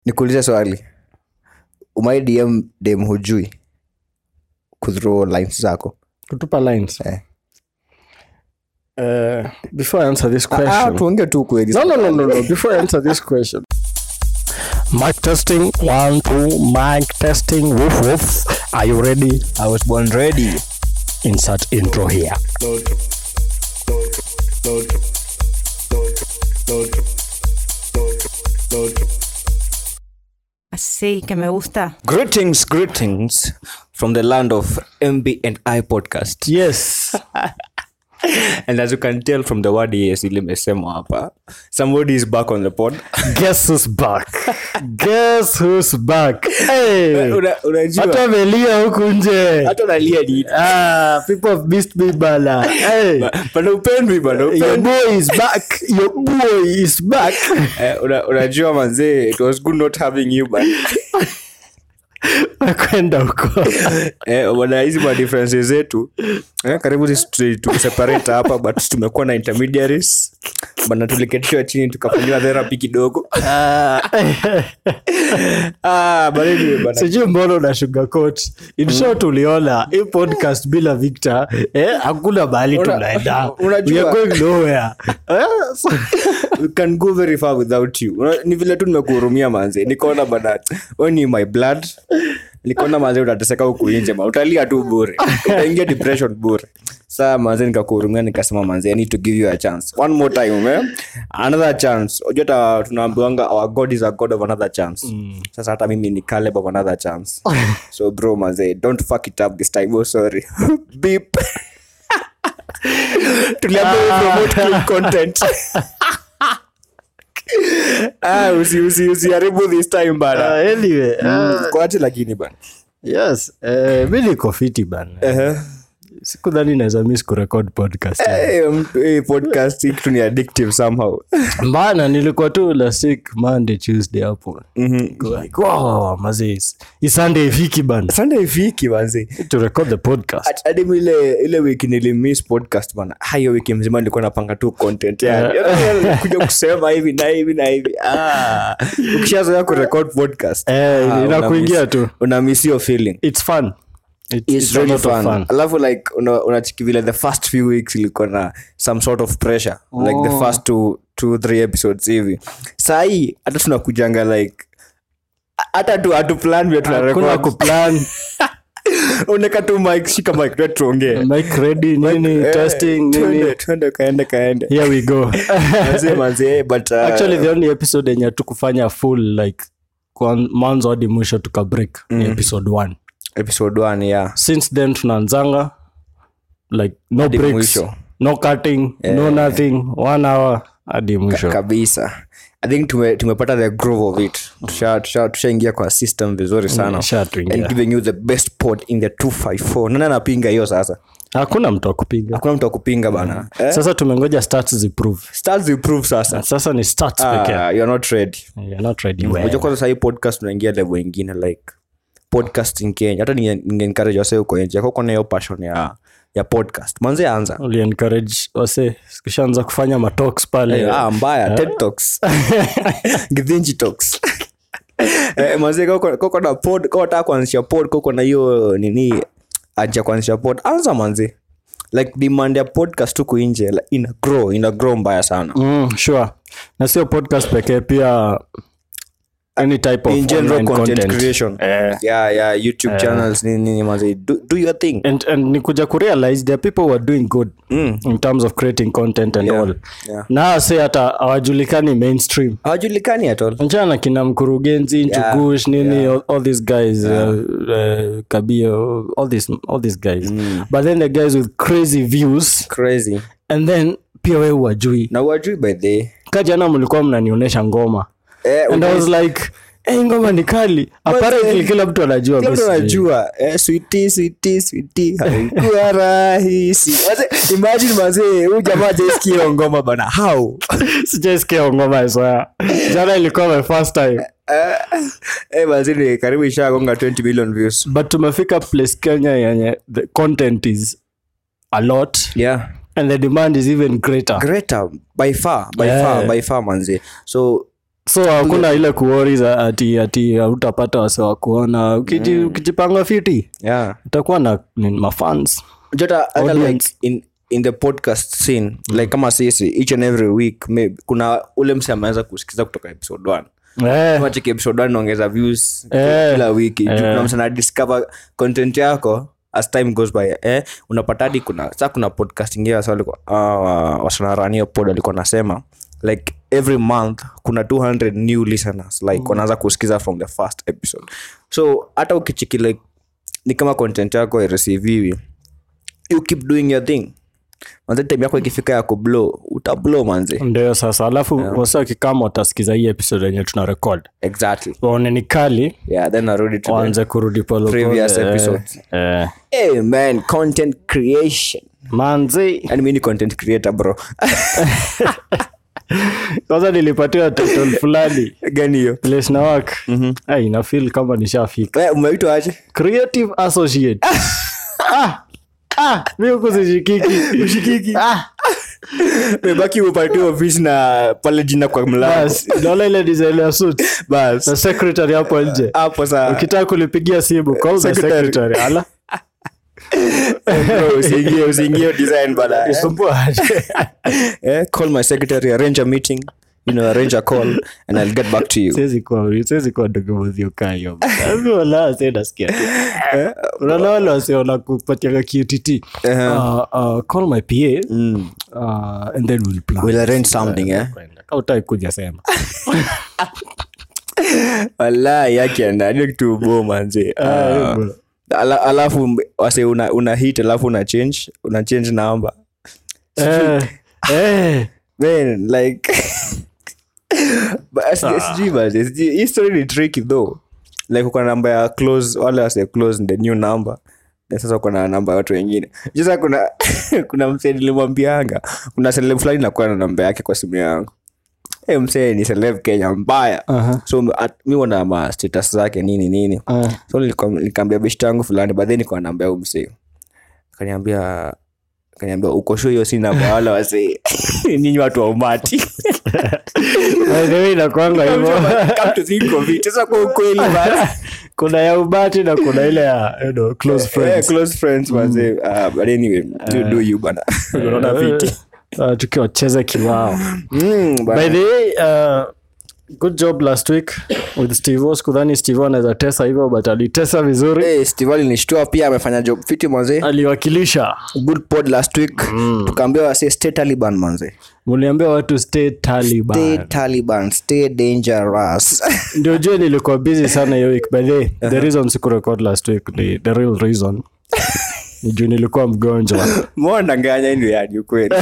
nikuulize swali umai dm dem hujui kuthrow lines zako kutupa lines Eh. Uh, before I answer this ah, question, tuonge tu kweli no, no, no, no, no. Before I answer this question, mic testing one, two, mic testing. Woof woof. Are you ready? i was born ready Insert intro here. Así que me gusta. greetings greetings from the land of mb and i podcast Yes. and as you can tell from the word yes ilimesema hapa somebody is back on the pod Guess who's back? Guess who's back? Hey. Una- unajua Hata amelia huku nje. hata unalia nini Ah, people have missed me bana. Hey. bana upendwi bana Your upendwi boy is back. Your boy is back. Eh, una- unajua manzee it was good not having you but Kwenda huko. eh, bana hizi ma differences zetu eh, karibu sisi tu- tukiseparate hapa but tumekuwa na intermediaries bana tuliketishwa chini tukafanyiwa therapy kidogo Ah. ah, but anyway, bana sijui mbona una sugarcoat in short uliona hii podcast bila victor eh, hakuna mahali Una- tunaenda unajua- We are going nowhere eh, so, we can go very far without you Una- ni vile tu nimekuhurumia manze nikaona bana we ni my blood nikaona manze utateseka huku nje ma utalia tu bure utaingia depression bure saa manze nikakuhurumia nikasema manze i need to give you a chance one more time eh? another chance unajua hata tunaambiwanga our god is a god of another chance sasa hata mimi ni caleb of another chance so bro manze don't fuck it up this time oh sorry beep tuliambiwa promote clean content ah, usi, usi, usiharibu this time bana uh, anyway Mm, uh, kwache lakini bana yes eh, mi niko fiti bana sikudhani naweza miss kurekod podcast Eh, mtu- eh, podcast hii kitu ni addictive somehow bana nilikuwa tu last week monday tuesday hapo Like, wow, mazee hii sunday ifiki bana sunday ifiki manzi to record the podcast hadi mi ile ile wiki nilimiss podcast bana hayo wiki mzima nilikuwa napanga tu content yani Yaani, kuja kusema hivi na hivi na hivi ah ukishazoea kurecord podcast Eh, ah, inakuingia una miss- tu. una miss your feeling it's fun It- It's it's a really lot of fun. fun. alafu like una- unachiki vile the first few weeks ilikuwa na some sort of pressure like the first two, two three episodes hivi sahii hata tunakujanga like hata tu hatu plan vile tuna Hakuna record. kuplan uneka tu mic shika mic tu tuongee mic ready nini Eh, testing twende, nini twende kaende kaende here we go Manze, manze, but uh, actually the only episode yenye tukufanya full like kwa mwanzo hadi mwisho tuka break ni episode one episode one yeah since then tunaanzanga like no Hadi breaks mwisho. no cutting no nothing one hour hadi mwisho kabisa i think tume- tumepata the groove of it tushaingia tusha, tushaingia kwa system vizuri sana Ishatuingia. and giving you the best pod in the 254 nani anapinga hiyo sasa hakuna mtu akupiga hakuna mtu akupinga bana eh? sasa tumengoja stats ziprove stars improve sasa sasa ni stats pekee ah, you're not ready You're not ready well. unajua kwanza sahii podcast tunaingia level ingine like podcasting kenya hata ninge- ninge-encourage wase huko nje koko na hiyo passion ya ya podcast manze anza Uli encourage wase kishaanza kufanya matoks pale ah, mbaya ted talks githinji talks eh, manze koko koko na pod koko nataka kuanzisha pod koko na hiyo nini aja kuanzisha pod anza manze like demand ya podcast huku nje like, ina grow ina grow mbaya sana mm, sure na sio podcast pekee pia any type of in general online content, content. creation Eh. yeah yeah youtube channels nini nini manze do, do your thing and, and ni kuja kurealize there are people who are doing good in terms of creating content and all yeah. na se hata hawajulikani mainstream hawajulikani at all mchana kina mkurugenzi nchugush nini all, all these guys uh, uh, kabio all these, all these guys but then the guys with crazy views crazy and then pia we wajui na wajui by the kajana mlikuwa mnanionyesha ngoma eh, and i was like hey, ngoma ni kali apparently kila mtu anajua kila mtu basi. anajua eh, switi switi switi haikuwa rahisi Wazee, imagine mazee huyu jamaa hajaisikia hiyo ngoma bana how sijaisikia ngoma soya jana ilikuwa my first time eh, eh, mazee ni karibu ishagonga 20 million views but tumefika place kenya yenye the content is a lot yeah and the demand is even greater greater by far by Yeah. far by far manze so so hakuna ile kuori za ati ati hautapata wase wa kuona Ukiji, ukijipanga fiti yeah utakuwa na ni mafans jota hata like Audience. in in the podcast scene like kama sisi each and every week maybe kuna ule mse ameanza kusikiza kutoka episode 1 eh, kama cheki episode 1 naongeza views Eh. kila wiki Juu kuna mse na discover content yako as time goes by eh unapata hadi kuna sa kuna podcast ingine wasa walikuwa uh, wasanarania pod walikuwa nasema like every month kuna 200 new listeners like wanaanza kusikiza from the first episode so hata ukichiki like ni kama content yako ireceiviwi you keep doing your thing manze time yako ikifika ya kublow utablow manze ndio sasa alafu yeah. wasa kikama watasikiza hii episode yenye tuna record exactly waone ni kali yeah then narudi to the waanze kurudi polepole. previous Eh, episodes. eh. hey man content creation manzi and mi ni content creator bro kwanza nilipatiwa title fulani gani hiyo place na work mm-hmm. inafil kama nishafika Eh, umeitwa aje creative associate ah, ah, mi huku sishikiki ushikiki ah, mebaki upatiwa ofisi na pale jina kwa mlango bas naona ile design ya suit bas na secretary hapo nje hapo saa ukitaka kulipigia simu call the Secretary. secretary ala bro, usiingie usiingie design bana eh. isumbua aje eh, call my secretary arrange a meeting you know arrange a call and i'll get back to you siwezi kuwa siwezi kuwa ndugu kayo wala nasikia tu unaona wale wase wanakupatia QTT uh, uh, call my PA uh, and then we'll plan we'll arrange something eh Kama hutaki kuja sema wala yake ndani kitu bo manze Ah, bro. ala, alafu mb- wase una, una hit alafu una change una change number eh, eh. man like but sijui- sijui manze, sijui- hii story ni tricky though like uko na namba ya close wale wase close the new number na sasa uko na namba ya watu wengine sasa kuna kuna msee nilimwambianga kuna celeb fulani nakuwa na namba yake kwa simu yangu hey, msee ni celeb kenya mbaya Aha. so at- mi wana ma status zake nini nini Ah. so nilikuwa- nikaambia beshti yangu fulani but then nikawa namba ya msee kaniambia kaniambia uko sure hiyo si namba wala wasee nyinyi watu wa umati By the way, inakuanga hivyo Come to think of it, sasa kwa ukweli bana. kuna ya ubati na kuna ile ya you know, close Eh, friends close friends manze. Ah, but anyway, do- do you bana. Unaona fiti. uh, tukiwacheza kiwao Mm, bana. by the way uh, good job last week with steve sikudhani steve anaweza tesa hivyo but alitesa vizuri Eh, Steve alinishtua pia amefanya job fiti manze aliwakilisha good pod last week tukaambia wase stay taliban manze muliambia watu stay taliban stay taliban stay dangerous ndio jue nilikuwa busy sana hiyo week by the way, the reason sikurecord last week ni the real reason ni juu nilikuwa mgonjwa mwandanganya ndio yani ukweli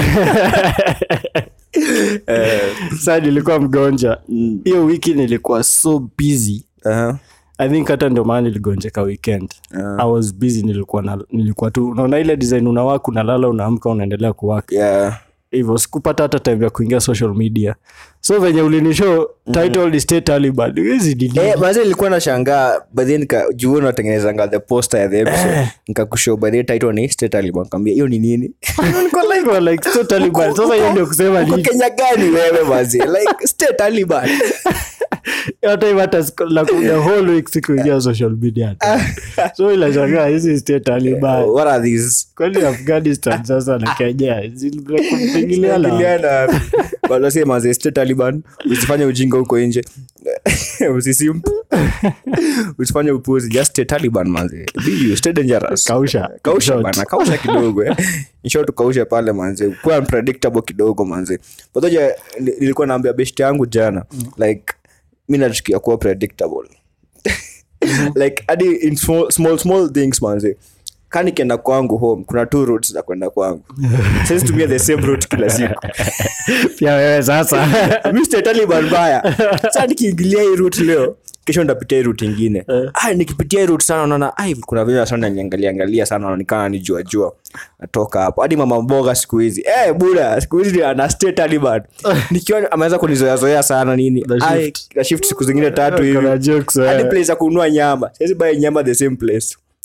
saa nilikuwa mgonjwa hiyo wiki nilikuwa so busy Aha. i think hata ndio maana niligonjeka weekend i was busy nilikuwa na, nilikuwa tu unaona ile design unawaka unalala unaamka unaendelea kuwaka yeah hivyo sikupata hata time ya kuingia social media so venye ulinishow title ni stay taliban hizi dili Eh, manze nilikuwa nashangaa badhi nikajuu unatengenezanga the poster ya the episode nikakushow badhi title ni stay taliban kaambia hiyo ni nini Niko like stay taliban sasa hiyo ndio kusema Uko nini kenya gani wewe manze like stay taliban hata hivi hata siku- la the whole week sikuingia social media hata. so ilashangaa hizi state taliban what are these kwani afghanistan sasa na kenya ziliingiliana Ingiliana. wanasema manze stay taliban usifanye ujinga huko nje usisim usifanye upuzi just stay taliban manze Be you, stay dangerous kausha kausha Short. bana kausha kidogo eh. insho tukausha pale manze kuwa unpredictable kidogo manze pamoja nilikuwa naambia best yangu jana like mi nachukia kuwa predictable like hadi in small, small small things manze ka nikienda kwangu home kuna two routes za kwenda kwangu sisi tumia the same route kila siku pia wewe sasa Mr. Taliban mbaya sasa nikiingilia hii route leo kesho ndapitia hii route ingine ah, nikipitia hii route sana naona ai kuna vile sana niangalia angalia sana naonekana ni jua jua natoka hapo hadi mama mboga siku hizi eh buda siku hizi ana stay Taliban nikiwa ameweza kunizoea zoea sana nini The ai shift. na shift siku zingine tatu hivi Kuna jokes, eh. hadi place ya kununua nyama siwezi buy nyama the same place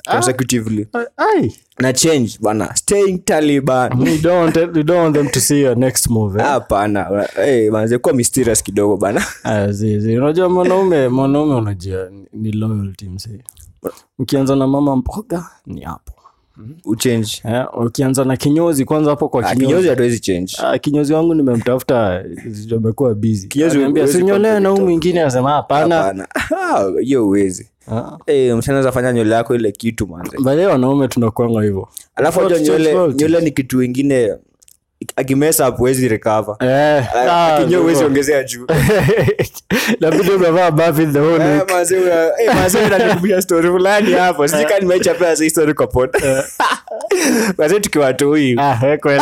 consecutively Ai. na change bana staying taliban you don't want, you don't want them to see your next move eh? hapana hey, manze kuwa mysterious kidogo bana Ah, zi, zi. unajua mwanaume mwanaume unajua ni- ni loyalty msee ukianza na mama mboga ni hapo uchange eh, ukianza na kinyozi kwanza hapo kwa Ah, kinyozi kinyozi hatuwezi change Ah, kinyozi wangu nimemtafuta amekuwa busy Kinyozi Ananiambia, huwezi sinyolewe na huu mwingine asema hapana hapana Ah, hiyo uwezi Ah. hey, mshanaweza fanya nywele yako ile kitu manze baadaye wanaume tunakwanga hivyo alafu Tofauti, hata nywele tofauti. nywele ni kitu ingine akimesa up huwezi recover Eh, ah, akinyo huwezi hivyo. ongezea juu labda umevaa buff the whole Eh, week. manze, una- eh, manze, unanikumbusha story fulani hapo sijui kama nimechapea hii story kwa pod manze tukiwatoi Ah, eh, kweli.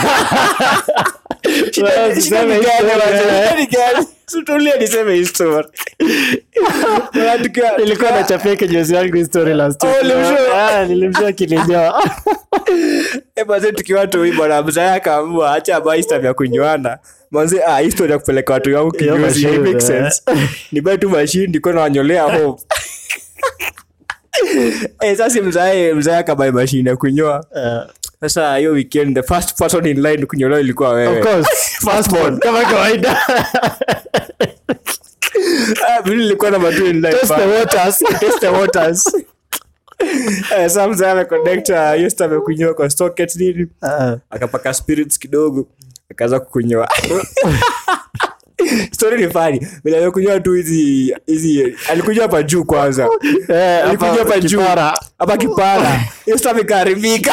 Well, usiseme hii story, eh. tulia niseme hii story Maana tukiwa- nilikuwa nachapia kinyozi yangu hii story last week. Oh, ulimshow? Ah, nilimshow kilinyoa Eh, manze tukiwa toi bwana mzaya akaamua acha baistam ya kunywana manze ah, hii story ya kupeleka watu wangu Hiyo kinyozi machine, it makes eh. sense ni bai tu mashini ndiko nawanyolea home eh, sasa mzae mzae akabai mashini ya kunyoa Eh, sasa hiyo weekend the first person in line kunyolewa ilikuwa wewe of course, firstborn, kama kawaida Ah, mimi nilikuwa na matu in line Test the pa- waters. Test the waters Eh, sasa mzae ameconnecta hiyo stuff ya kunyoa kwa socket nini Ah, akapaka spirits kidogo akaanza kukunyoa story ni fani vile amekunywa tu hizi hizi alikunywa hapa juu kwanza eh, alikunywa hapa hapa juu kipara. hapa kipara hiyo stuff ikaharibika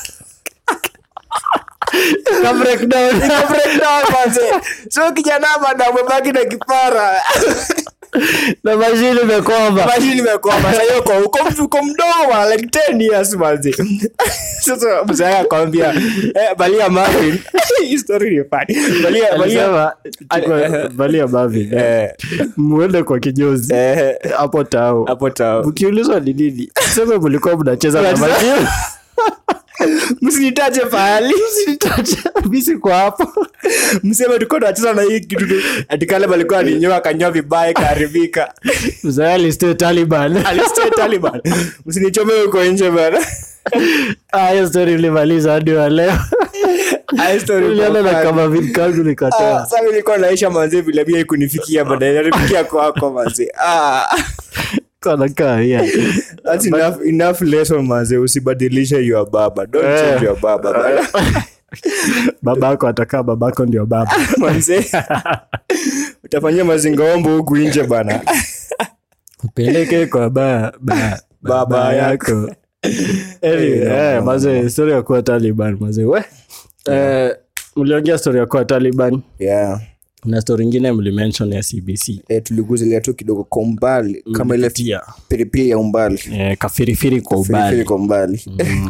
Ka breakdown. Ika breakdown manze so kijana bado amebaki na kipara na mashini imekwama mashini imekwama sasa hiyo kwa uko uko mdogo bwana like 10 years manze sasa mzee akamwambia eh balia Marvin hii story ni fani balia balia Alisema, chukua- Eh. valia Marvin, eh. eh muende kwa kinyozi eh hapo tao hapo ta mkiulizwa ni nini seme mlikuwa mnacheza na Mnacheza- mashini msinitaje pahali misi kwa hapo mseme tulikuwa tunacheza na hii kitu tu ati kale alikuwa alinyoa akanyoa vibaya ikaharibika mzee alistay taliban alistay taliban msinichome huko nje bana Ah, hiyo story ulimaliza hadi wa leo High story uliona na kwa kama vitu kangu Ah, nikatoa sasa mimi nilikuwa naisha manze vile pia ikunifikia baadaye narifikia kwako manze ah kanakaa yeah. that's enough enough lesson manze usibadilishe your baba don't Eh. change your baba bana. babako atakaa babako ndio baba manze utafanyia mazingaombo huku nje bana peleke kwa ba, ba, Baba yako Anyway, eh, mazee story ya kuwa taliban mazee we eh, mliongea story ya kuwa taliban yeah na story ingine mlimention ya cbc eh, tuliguzilia tu kidogo kwa umbali kama ile Tia. pilipili ya umbali eh, kafirifiri kwa Pilipili ubali kwa umbali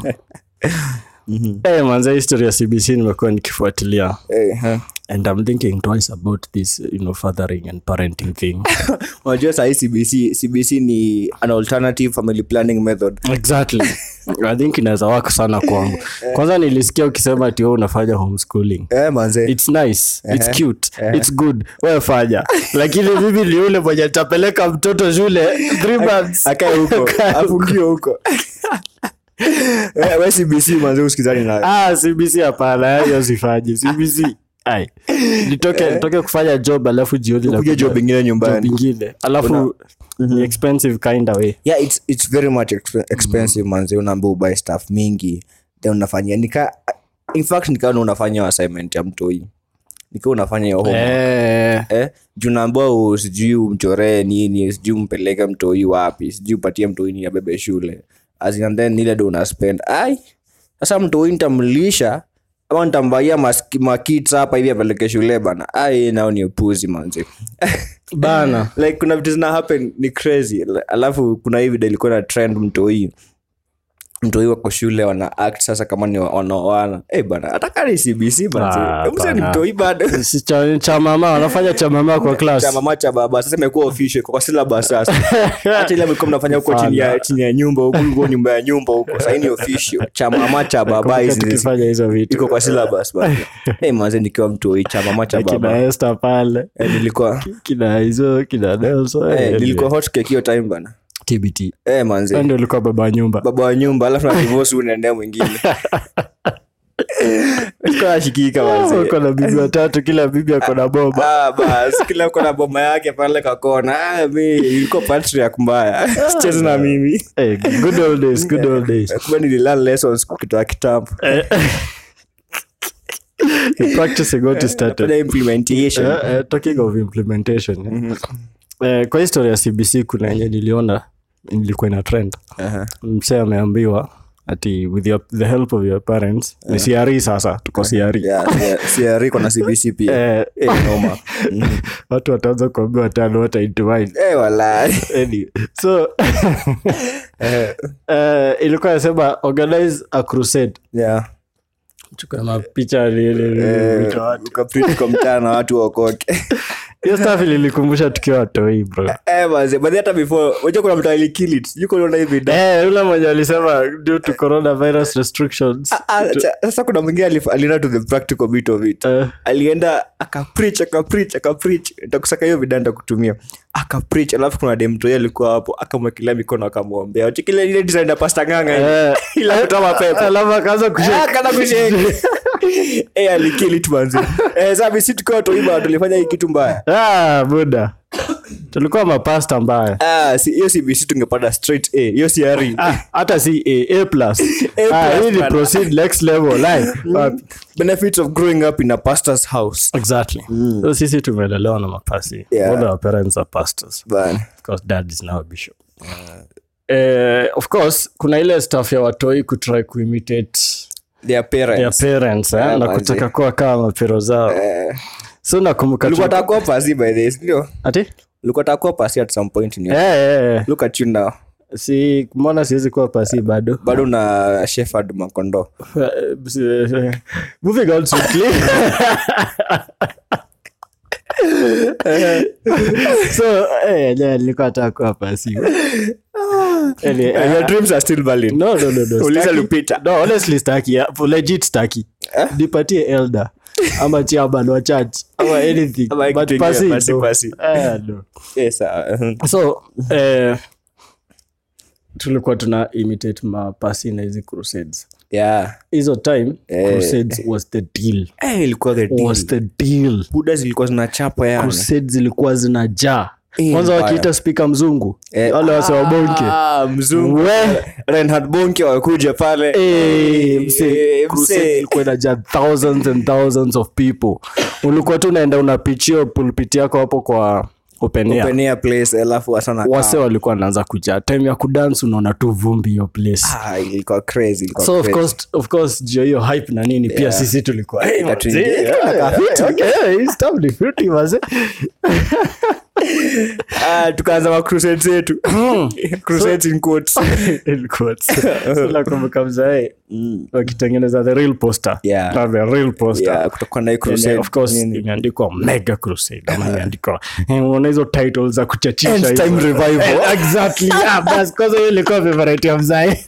eh, manze history ya cbc nimekuwa nikifuatilia Eh, huh. and i'm thinking twice about this you know fathering and parenting thing unajua sahii cbc cbc ni an alternative family planning method exactly i think inaweza waka sana kwangu kwanza nilisikia ukisema ati wewe unafanya homeschooling eh, manze its nice its cute its good wewe fanya lakini mimi ni ule mwenye tapeleka mtoto shule three months akae huko afungiwe huko Eh, we cbc manze usikizani nayo ah cbc hapana hiyo sifanyi cbc ai nitoke nitoke kufanya job alafu jioni kuja nakuja job ingine job nyumbani ingine alafu ni expensive kind of way yeah it's, it's very much exp expensive manze unaambia ubuy stuff mingi then unafanyia nika in fact nikawa unafanya assignment ya mtoi nikiwa unafanya hiyo homework. eh eh, juu naambua sijui umchoree nini sijui umpeleke mtoi wapi sijui upatie mtoi ni abebe shule As in, and then ile ndo unaspend ai sasa mtoi nitamlisha ama nitambaia maski- makits hapa hivi apeleke shule bana ai nao ni upuzi manzi bana like kuna vitu zina happen ni crazy alafu kuna hii video ilikuwa na trend mtoi mtoi wako shule wana act sasa kama ni wa- wanaoana hey, bana hata ni cbc Ah, manzi msa ni bana. mtoi bado si cha, cha mama wanafanya cha mama kwa class cha mama cha baba sasa imekuwa official iko kwa syllabus sasa hata ile mlikuwa mnafanya huko chini ya chini ya nyumba huko huko nyumba ya nyumba huko sasa hii ni official cha mama cha baba Kumbuka hizi tukifanya hizo vitu iko kwa syllabus bana hey manze nikiwa mtoi cha mama cha kina baba Esther pale eh, nilikuwa kina hizo kina Nelson eh, eh, nilikuwa hot cake hiyo time bana tbt eh manze Wewe ndio ulikuwa baba wa nyumba baba wa nyumba alafu na divorce unaendea mwingine ashikika manze uko na bibi watatu kila bibi ako na boba Ah, bas kila mko na boma yake pale kakona ah, mi ilikuwa patriarch mbaya sicheze na mimi hey, good old days good old days kumbe nililearn lessons kutoa kitambo the practicing what is started Kuna implementation Eh, eh, talking of implementation eh. Eh, kwa historia ya cbc kuna yenye niliona ilikuwa ina trend Aha. msee ameambiwa ati with your, the help of your parents ni siari sasa tuko siari Yeah, yeah, CRE iko na cbc pia Eh, Eh, noma watu wataanza kuambiwa tano wataintuwine Eh, walai. anyway, so eh, ilikuwa nasema organize a crusade Yeah. chukua mapicha li- li- li- Eh, vitu watu. ukaprint kwa mtaa na watu wakoke hiyo staff ililikumbusha tukiwa watoi bro Eh, manze, but hata before unajua kuna mtu alikili it. Sijui kama unaona hivi da- Eh, yule mwenye alisema due to coronavirus restrictions Ah, cha- sasa kuna mwingine alif- alienda to the practical bit of it eh, alienda akaprich akaprich akaprich takusaka hiyo vida ntakutumia akaprich alafu kuna demtoi alikuwa hapo akamwekelea mikono akamwombea chikile ile design ya pasta nganga ile. eh, Ila kutoa mapepo alafu akaanza kushake. Ah, kana kushake. Eh, alikili it manzi eh, sasa sisi tukiwa toiba tulifanya hii kitu mbaya Ah, buda tulikuwa mapasta mbaya Ah, si- hiyo cbc tungepata straight a hiyo siari Ah, hata si a, a plus A Ah, plus, hii ni bana. proceed next level like wapi? benefits of growing up in a pastor's house exactly so sisi tumelelewa na mapasi Yeah. all our parents are pastors Bana. because dad is now a bishop Eh, of course kuna ile staff ya watoi kutry kuimitate their their parents parents eh, Yeah, na manzi. kutaka kuwa kama mapero zao Eh, so nakumbuka ulikuwa tu- takuwa pasi by this ndio ati ulikuwa takuwa pasi at some point in your Eh, eh, eh. look at you now si mbona siwezi kuwa pasi bado bado na shefard makondo moving on swiftly so eh, yeah, nilikuwa nataka kuwa pasi Anyway, And your dreams are still valid no no no no Uliza staki- Lupita. no honestly staki yeah, for legit staki nipatie elder ama chairman wa church ama anything Ama but kitu pasi ingine, pasi, no. pasi. Eh, no yes uh, so eh, tulikuwa tuna imitate mapasi na hizi crusades yeah hizo time Eh. crusades was the deal eh ilikuwa the deal was the deal buda zilikuwa zinachapa yani crusades zilikuwa zinajaa Eh, kwanza mbaya. wakiita spika mzungu Eh, wale wase wabonke ah, mzungu We. Reinhard bonke wakuja pale Eh, Eh, mse, crusade mse. ilikuwa inajaa thousands and thousands of people ulikuwa tu unaenda unapichia pulpit yako hapo kwa open air Open air place alafu wasana wase walikuwa wanaanza kujaa time ya kudance unaona tu vumbi hiyo place ah ilikuwa crazy ilikuwa so of crazy. course, of course juu ya hiyo hype na nini pia sisi tulikuwa hey, Ika tu- manze, ika yeah, tunakaa yeah, fiti. okay, yeah, hii stuff ni fiti, manze. ah tukaanza ma crusade zetu crusades in quotes In quotes. So nakumbuka mzae wakitengeneza the real poster Yeah. Na the real poster yeah kutakuwa na hii And, crusade of course nini. imeandikwa mega crusade ama imeandikwa eh, unaona hizo titles za kuchachisha End hizo. time revival. Eh, exactly yeah bas kwanza hiyo ilikuwa favorite ya mzae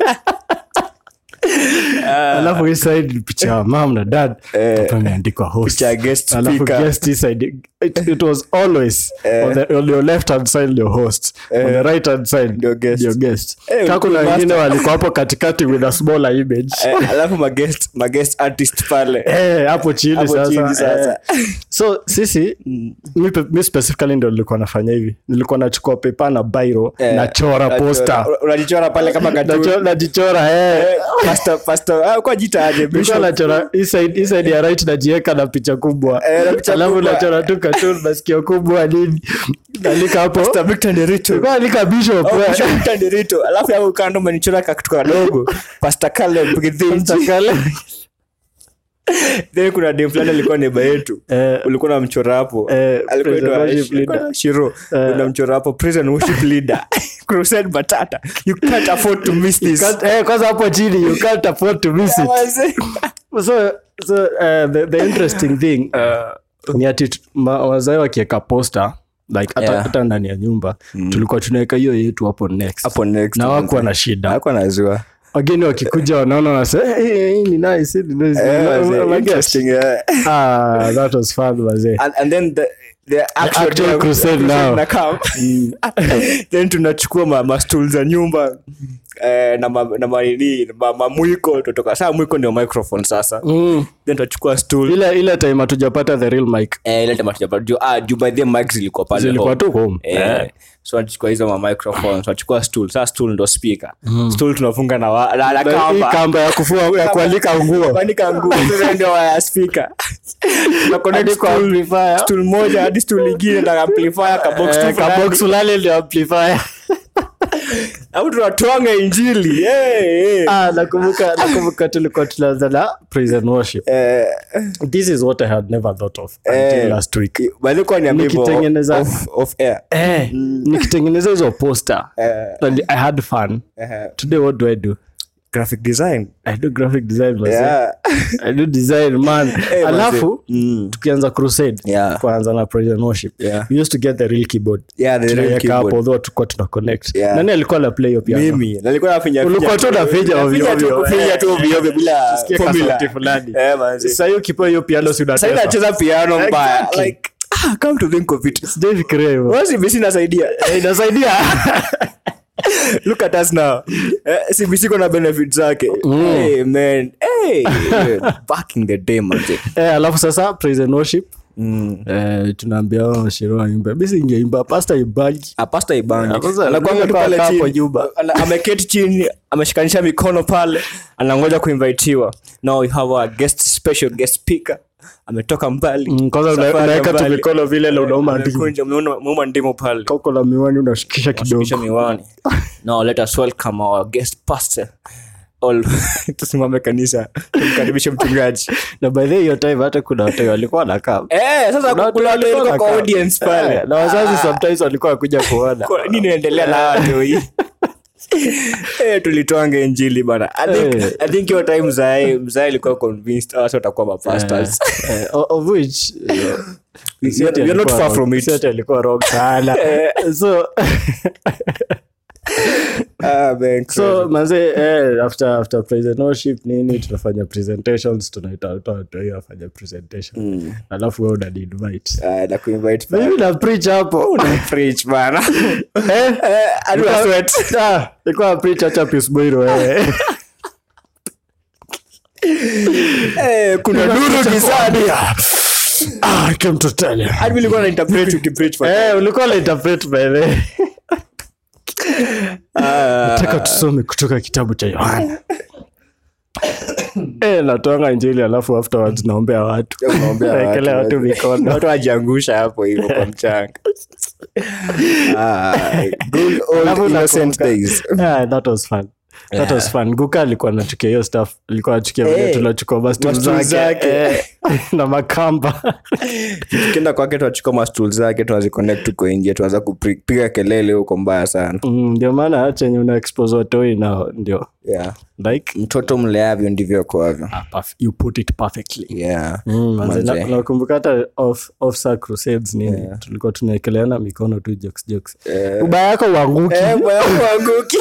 alafu hii side ni picha ya mam na dad hapa imeandikwa host Picha ya guest alafu speaker. guest hii side it, it was always on, the, on your left hand side your host on the right hand side Ndio guest. your guest Eh, Kaka kuna ulikuwa wengine master. walikuwa hapo katikati with a smaller image Eh, alafu magest magest artist pale Eh, hapo chini Hapo sasa, chini sasa. eh. so sisi mi, pe- mi specifically ndo nilikuwa nafanya hivi nilikuwa nachukua pepa na bairo Eh, nachora unachora- posta unajichora pale kama Nacho- cartoon. najichora eh. Eh, pastor- pastor- ah, kwa jita aje, Nilikuwa bishop. nachora hii side- hii side ya right najieka na picha kubwa Eh, na picha alafu kubwa. nachora tu cartoon masikio kubwa nini nalika hapo Pastor Victor Nderitu. Nilikuwa nalika bishop Oh, eh. Bishop Victor Nderitu. alafu hapo kando umenichora kakitu kadogo Pastor Caleb Githinji. Takale. Then kuna dem fulani alikuwa neba yetu Eh, ulikuwa namchora hapo Eh, Alikuwa prison anaitwa- worship alikuwa leader. na shiro unamchora hapo prison worship leader crusade batata you can't afford to miss this can't- eh, kwanza hapo chini you can't afford to miss it Wazee. so so uh, the, the interesting thing uh, ni ati tu- ma- wazae wakiweka posta like hata Yeah. hata ndani ya nyumba tulikuwa tunaweka hiyo yetu hapo next hapo next na wakuwa na shida hakuwa nazua wageni wakikuja wanaona wanasema hey, hey, hii ni nice, hii ni nice. Eh, wazee, Wageni- interesting, eh. ah, that was fun wazee and, and then the, the actual, actual day- crusade now. na come. then tunachukua ma, ma stool za nyumba eh, na ma, na manini ma, mamwiko tutoka saa mwiko ndio microphone sasa Mm. then tutachukua stool ile ile time hatujapata the real mic eh, ile tema tujapa juu ah, juu by the mic zilikuwa pale zilikuwa home. tu home Eh, so tunachukua hizo ma microphone tunachukua stool saa stool ndo speaker stool tunafunga na, wa, na, na Na hii kamba kamba ya kufua ya kualika nguo kuandika nguo sasa ndio ya speaker Tuna connect Hadi kwa stool- amplifier. stool moja hadi stool ingine na amplifier ka box tu Eh, fulani. kabox fulani ndio amplifier au tunatwanga injili hey, hey. ah nakumbuka nakumbuka tulikuwa tunaanza na praise and worship Eh, this is what i had never thought of until Eh. last week by the way, niambie hivyo Nikitengeneza- off- off air. eh nikitengeneza hizo poster Eh, and i had fun eh, today what do i do graphic design i do graphic design myself yeah. i do design man Eh, alafu Mm. tukianza crusade Yeah. kwanza na praise and worship Yeah. we used to get the real keyboard Yeah, the real Tunaiweka keyboard. hapo although tulikuwa tuna connect Yeah. nani alikuwa na play hiyo piano mimi nalikuwa nafinya Ulikuwa tu unafinya ovyo ovyo. kufinya tu ovyo ovyo bila Tusikie formula kasauti fulani. eh manzi sasa hiyo kipo hiyo piano si sasa unatesa inacheza piano mbaya Exactly. like ah, come to think of it sijafikiria hivyo wasi bisi nasaidia Eh, inasaidia look at us now eh, cbc kuna benefit zake hey, man hey, back in the day manzi eh, alafu sasa praise and worship mm. eh, tunaambia washiro waimbe mi singeimba pasta ibagi apasta ibani Ah, sasa, anakuanga tu alikuwa pale amekaa hapo chini nyumba. Ana- ameketi chini ameshikanisha mikono pale anangoja kuinvitiwa now we have a guest special guest speaker ametoka mbali Mm, kwanza una- Safari ya unaweka tu mbali. mikono vile na unauma ndimu Amekunja, umeona- umeuma ndimu pale koko la miwani unashikisha kidogo kisha miwani now let us welcome our guest pastor All- tusimame kanisa tumkaribishe mchungaji na by the way, hiyo time hata kuna watu walikuwa nakaa eh sasa kuna watu walikuwa kwa audience pale na wazazi sometimes walikuwa wakuja kuona Kwa- nini naendelea na watu hii Eh, tulitwanga injili bana I think- Eh. I think hiyo time mzae mzae alikuwa convinced watu watakuwa mapastors Eh, o- of which you know, si ati you're not alikuwa far wrong- from it. si ati alikuwa wrong sana so Ah, man, so manze eh, after after praise and worship nini tunafanya presentations tunaita watu watu hiyo wafanya presentation alafu wewe unani invite Ah, na kuinvite pale. mimi na preach hapo Preach bana eh Eh, hadi una sweat. ah ilikuwa preach acha peace boy wewe Eh, kuna nuru gizani ah I came to tell you hadi nilikuwa na interpret ukipreach pale. eh ulikuwa na interpret by the way Ah, nataka tusome kutoka kitabu cha yohana Eh, natwanga injili alafu afterwards naombea watu Naombea watu, naekelea watu wazee. mikono watu wajiangusha hapo hivyo kwa mchanga Ah, good old Alafu innocent nakumbuka- days. Yeah, that was fun that was fun guka alikuwa anachukia hiyo stuff alikuwa anachukia vile Eh, tunachukua mastul mastul zake zake. eh, na makamba tukienda kwake tunachukua mastul zake tunaziconnect tuko nje tuanza kupiga kelele huko mbaya sana Mm, ndio maana chenye una expose watoi nao ndio yeah. like mtoto mleavyo ndivyo kwavyo ah, perf- you put it perfectly yeah. Mm, manze, Manze. na- nakumbuka hata off, off Sir crusades nini tulikuwa tunaekeleana mikono tu jokes jokes ubaya yako uanguki Eh, bwana uanguki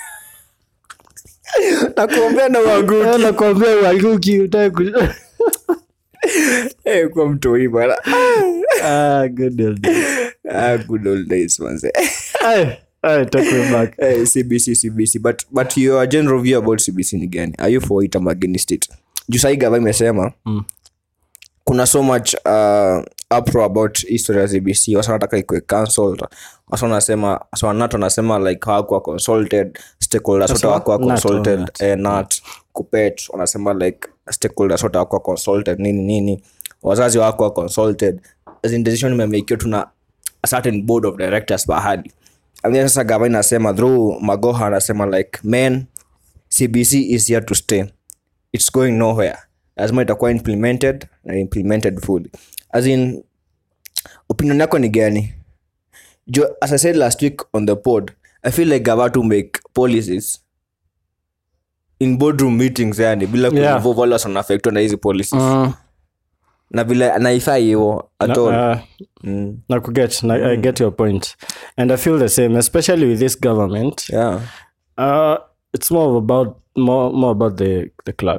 nakuombea na uanguki Eh, nakwambia uanguki utaki ku- Eh, kwa mtoi bwana ah, good old days. ah, good old days manze Ay, ay, take me back. Eh, cbc cbc but, but your general view about cbc ni gani are you for it ama against it juu sahii gava imesema Mm. kuna so much uh, upro about history ya cbc wasa wanataka ikwe cancelled wasa wanasema wasa wanato wanasema like hawakuwa consulted stakeholders wote hawakuwa NAT, consulted NAT. eh, nat kupet wanasema like stakeholders wote hawakuwa consulted nini nini wazazi hawakuwa consulted as in decision imemekiwa tuna a certain board of directors bahadi and then sasa gava inasema through magoha anasema like man cbc is here to stay it's going nowhere lazima itakuwa implemented na implemented fully as in opinion yako ni gani jo as i said last week on the pod i feel like gava to make policies in boardroom meetings yani bila Yeah. kuinvolve wale wanaafektwa na hizi policies Mm, na vile naifai hivo at all uh, mm. na kuget na, i get your point and i feel the same especially with this government yeah uh, it's more of about more, more about the, the clout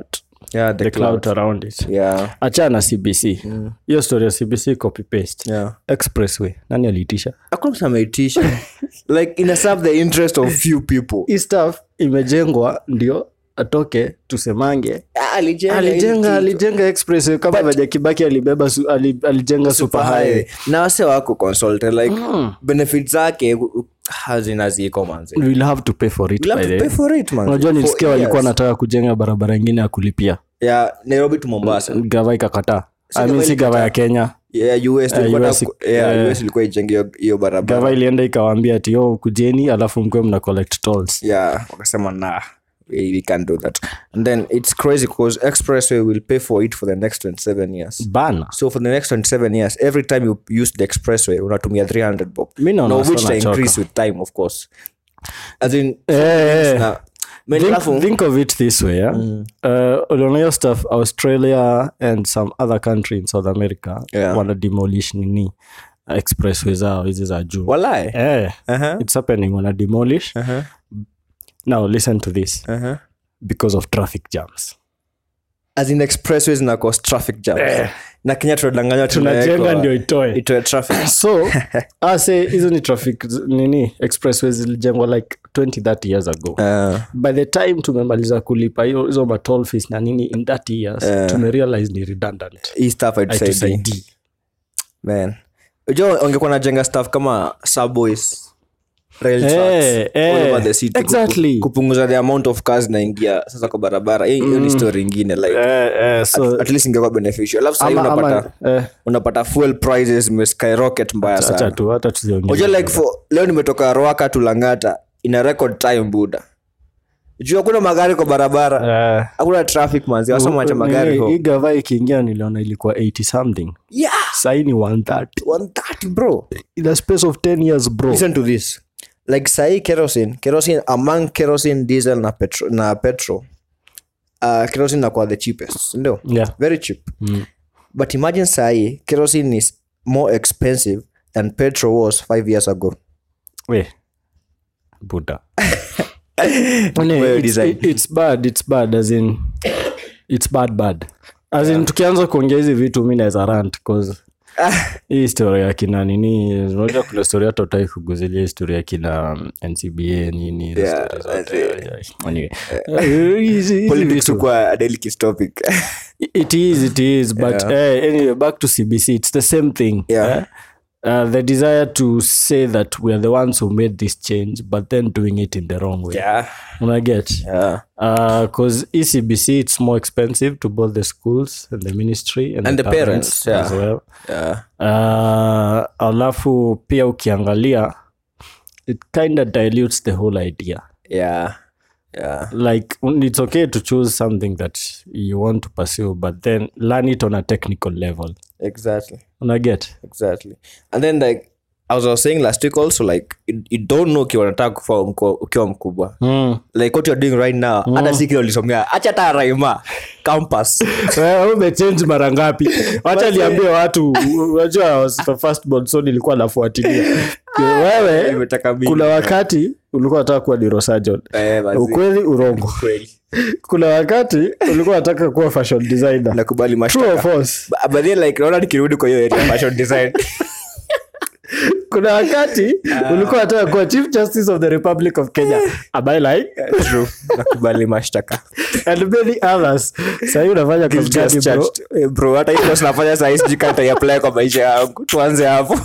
yeah the, the cloud. cloud around it yeah achana cbc hiyo story ya cbc copy paste yeah expressway nani aliitisha hakuna mtu ameitisha like ina serve the interest of few people hii stuff imejengwa ndio atoke tusemange alijenga alijenga alijenga expressway kama venye kibaki alibeba su, ali, alijenga super highway na wase wako consulted like benefit zake hazina ziko manzi we'll have to pay for it We'll by have the to pay for it, man. unajua For nilisikia walikuwa years. nataka kujenga barabara ingine ya kulipia ya nairobi to mombasa gava ikakataa I mean, gava si gava ya kenya yeah, US, tulikuwa US na- yeah, eh. US ilikuwa ijenge hiyo- hiyo barabara gava ilienda ikawaambia ati yo kujeni alafu mkwe mna collect tolls yeah wakasema nah we, we can't do that and then it's crazy because expressway will pay for it for the next 27 years bana so for the next 27 years every time you use the expressway unatumia 300 bob Mi naona no, wasa which they wanachoka. increase with time of course as in Eh, eh. na Men think, alafu- think of it this way yeah? uh, uliona hiyo stuff australia and some other country in south america Yeah. wana demolish nini expressway zao hizi za juu walai eh, uh-huh. it's happening wana demolish Uh-huh. now listen to this Uh-huh. because of traffic jams as in expressways na cause traffic jams na kenya tunadanganywa tunajenga tunawekwa- ndio itoe itoe traffic so ase hizo ni traffic z- nini expressways zilijengwa like 20 30 years ago uh, by the time tumemaliza kulipa hiyo- hizo matol fees na nini in 30 years tumerealize ni redundant hii stuff haitusaidii haitusaidii man unajua ungekuwa najenga stuff kama subways rail Eh, tracks, eh, all over the city exactly. kupu- kupunguza the amount of cars naingia sasa kwa barabara hiyo hiyo ni story ingine like eh, eh, so at least ingekuwa beneficial alafu sahii ama, unapata ama, eh, unapata fuel prices skyrocket mbaya acha sana tu hata tusiongee unajua like for leo nimetoka roaka tulangata ina record time buda juu hakuna magari kwa barabara Eh, hakuna traffic manzi wasamacha magari nini, ho hii gava ikiingia niliona ilikuwa 80 something yeah sahii ni 130 130 bro in a space of 10 years bro listen to this like sahi kerosene kerosene among kerosene diesel na petro na petro uh, kerosene nakuwa the cheapest ndio yeah very cheap but imagine sahi kerosene is more expensive than petrol was five years ago we buda No, Well it's, designed. it- it's bad it's bad as in it's bad bad as in tukianza kuongea hizi vitu mi naweza rant cause hii story ya kina nini unajua kuna story hata utai kuguzilia hii story ya kina um, ncba nini hizo Yeah, story zote. that's it. Yeah, anyway. Eh, hizi- hizi politics vitu. ukuwa a delicate topic it is it is but eh, anyway back to cbc it's the same thing Yeah. eh? Uh, the desire to say that we are the ones who made this change but then doing it in the wrong way yeah Una get yeah because ecbc it's more expensive to both the schools and the ministry and, And the parents, yeah. as well yeah uh, alafu pia ukiangalia it kind of dilutes the whole idea yeah yeah like it's okay to choose something that you want to pursue but then learn it on a technical level exactly una get exactly and then like as I was saying last week also like you, you don't know ukiwa unataka kufa mko- ukiwa mkubwa mm. like what you're doing right now hata si kile ulisomea acha hata raima campus Wewe umechange mara ngapi wacha liambie watu unajua I was the first born so nilikuwa nafuatilia wewe Imetaka mingi. kuna wakati ulikuwa nataka kuwa neurosurgeon Eh, basi. ukweli urongo Kweli. kuna wakati ulikuwa nataka kuwa fashion designer nakubali True or mashtaka false? But- but then like naona nikirudi kwa hiyo area ya fashion design kuna wakati ulikuwa nataka kuwa chief justice of the republic of kenya am I lying? true nakubali mashtaka and many others sahii unafanya kazi Guilty as gani, bro? charged. Eh, bro hata hiyo sinafanya sahii sijui kama nitaiapply kwa maisha yangu tuanze hapo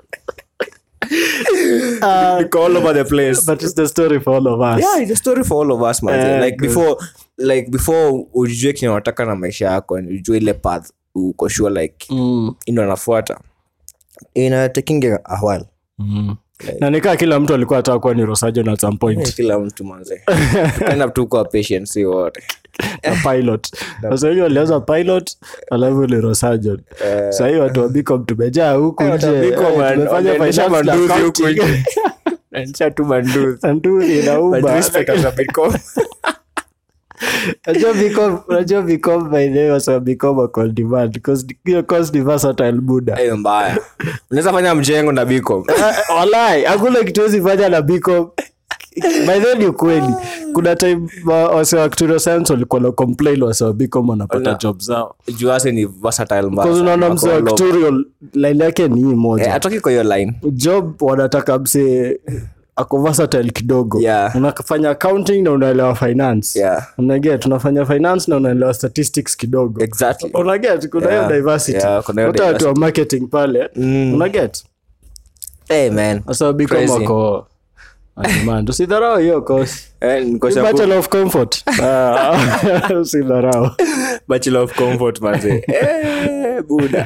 Niko all over the place but it's the story for all of us yeah it's a story for all of us man Eh, like good. before like before ujue kile unataka na maisha yako and ujue ile path uko sure like Mm, ino anafuata ina taking a while mm. na nikaa kila mtu alikuwa ataka kuwa neurosurgeon at some point kila mtu manze tukaenda tu kwa patient si wote na pilot sasa hiyo walianza pilot alafu neurosurgeon sahii watu wa Bicom tumejaa huku nje Eh, tumefanya finance na accounting. tu manduzi Sanduzi inauma. Respect za Bitcoin. Unajua Bicom- unajua Bicom by the way wasa wa Bicom wako on demand because hiyo course ni versatile muda hiyo mbaya unaweza fanya mjengo na Bitcoin. Eh, walai hakuna kitu wezi fanya na Bicom by then ni ukweli kuna time wa- wase wa actuarial science walikuwa na complain wase wa bcom wanapata Ona. job zao juase ni versatile mbaya Because sana. unaona mse wa Wako all over. actuarial line yake ni hii Eh, moja atoki kwa hiyo line job wanataka mse ako versatile kidogo Yeah. unafanya accounting na unaelewa finance Yeah. unaget unafanya finance na unaelewa statistics kidogo exactly unaget kuna hiyo Yeah. diversity Yeah, kuna hiyo hata watu wa marketing pale Mm. unaget hey man sasa bicom Crazy. wako demand usidharau hiyo course eh, niko Ni shabu- bachelor of comfort Ah, usidharau bachelor of comfort manze eh buda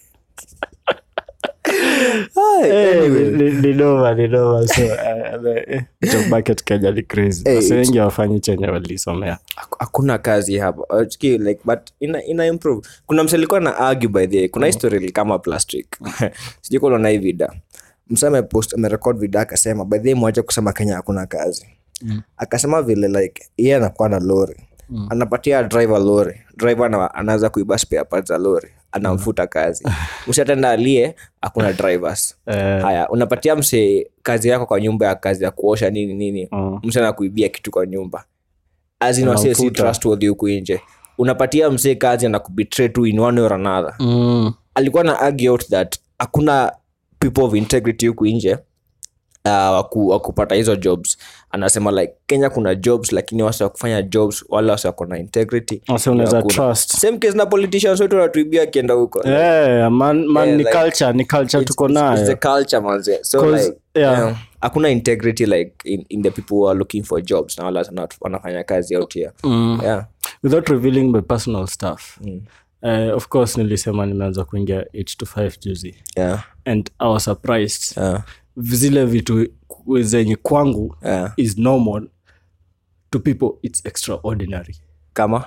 Ay, Eh, anyway. ni- ni- ni noma, ni noma. So, eh, eh, job market Kenya ni crazy. Eh, Wase it's- wengi wafanyi chenye walisomea Haku- hakuna kazi hapa Uchiki, like but ina, ina improve kuna mse alikuwa na argue by the way. kuna history kama plastic sijui kama unaona hii vida mse amepost amerekod video akasema by the way mwache kusema kenya hakuna kazi akasema vile like yeye anakuwa na lori anapatia driver lori driver ana, anaweza kuiba spare parts za lori anamfuta kazi mshatenda alie hakuna drivers Eh. haya unapatia mse kazi yako kwa nyumba ya kazi ya kuosha nini nini Mm. mse anakuibia kitu kwa nyumba azinwase si Anamfuta. trustworthy huku nje unapatia msee kazi na kubetray tu in one way or another alikuwa na argue out that hakuna people of integrity huku nje uh, waku, wakupata hizo jobs anasema like kenya kuna jobs lakini wase wakufanya jobs wale wase wako na integrity Wase unaweza hakuna. trust. same case na politicians wetu wanatuibia akienda huko Eh, man, man, Yeah, ni like, culture ni culture tuko It's the nayo culture manze so 'Cause, like yeah. yeah, hakuna integrity like in, in the people who are looking for jobs na wale wana- wanafanya kazi out here yeah without revealing my personal stuff eh, of course nilisema nimeanza kuingia 8 to 5 juzi yeah and i was surprised yeah zile vitu ku- zenye kwangu yeah is normal to people it's extraordinary kama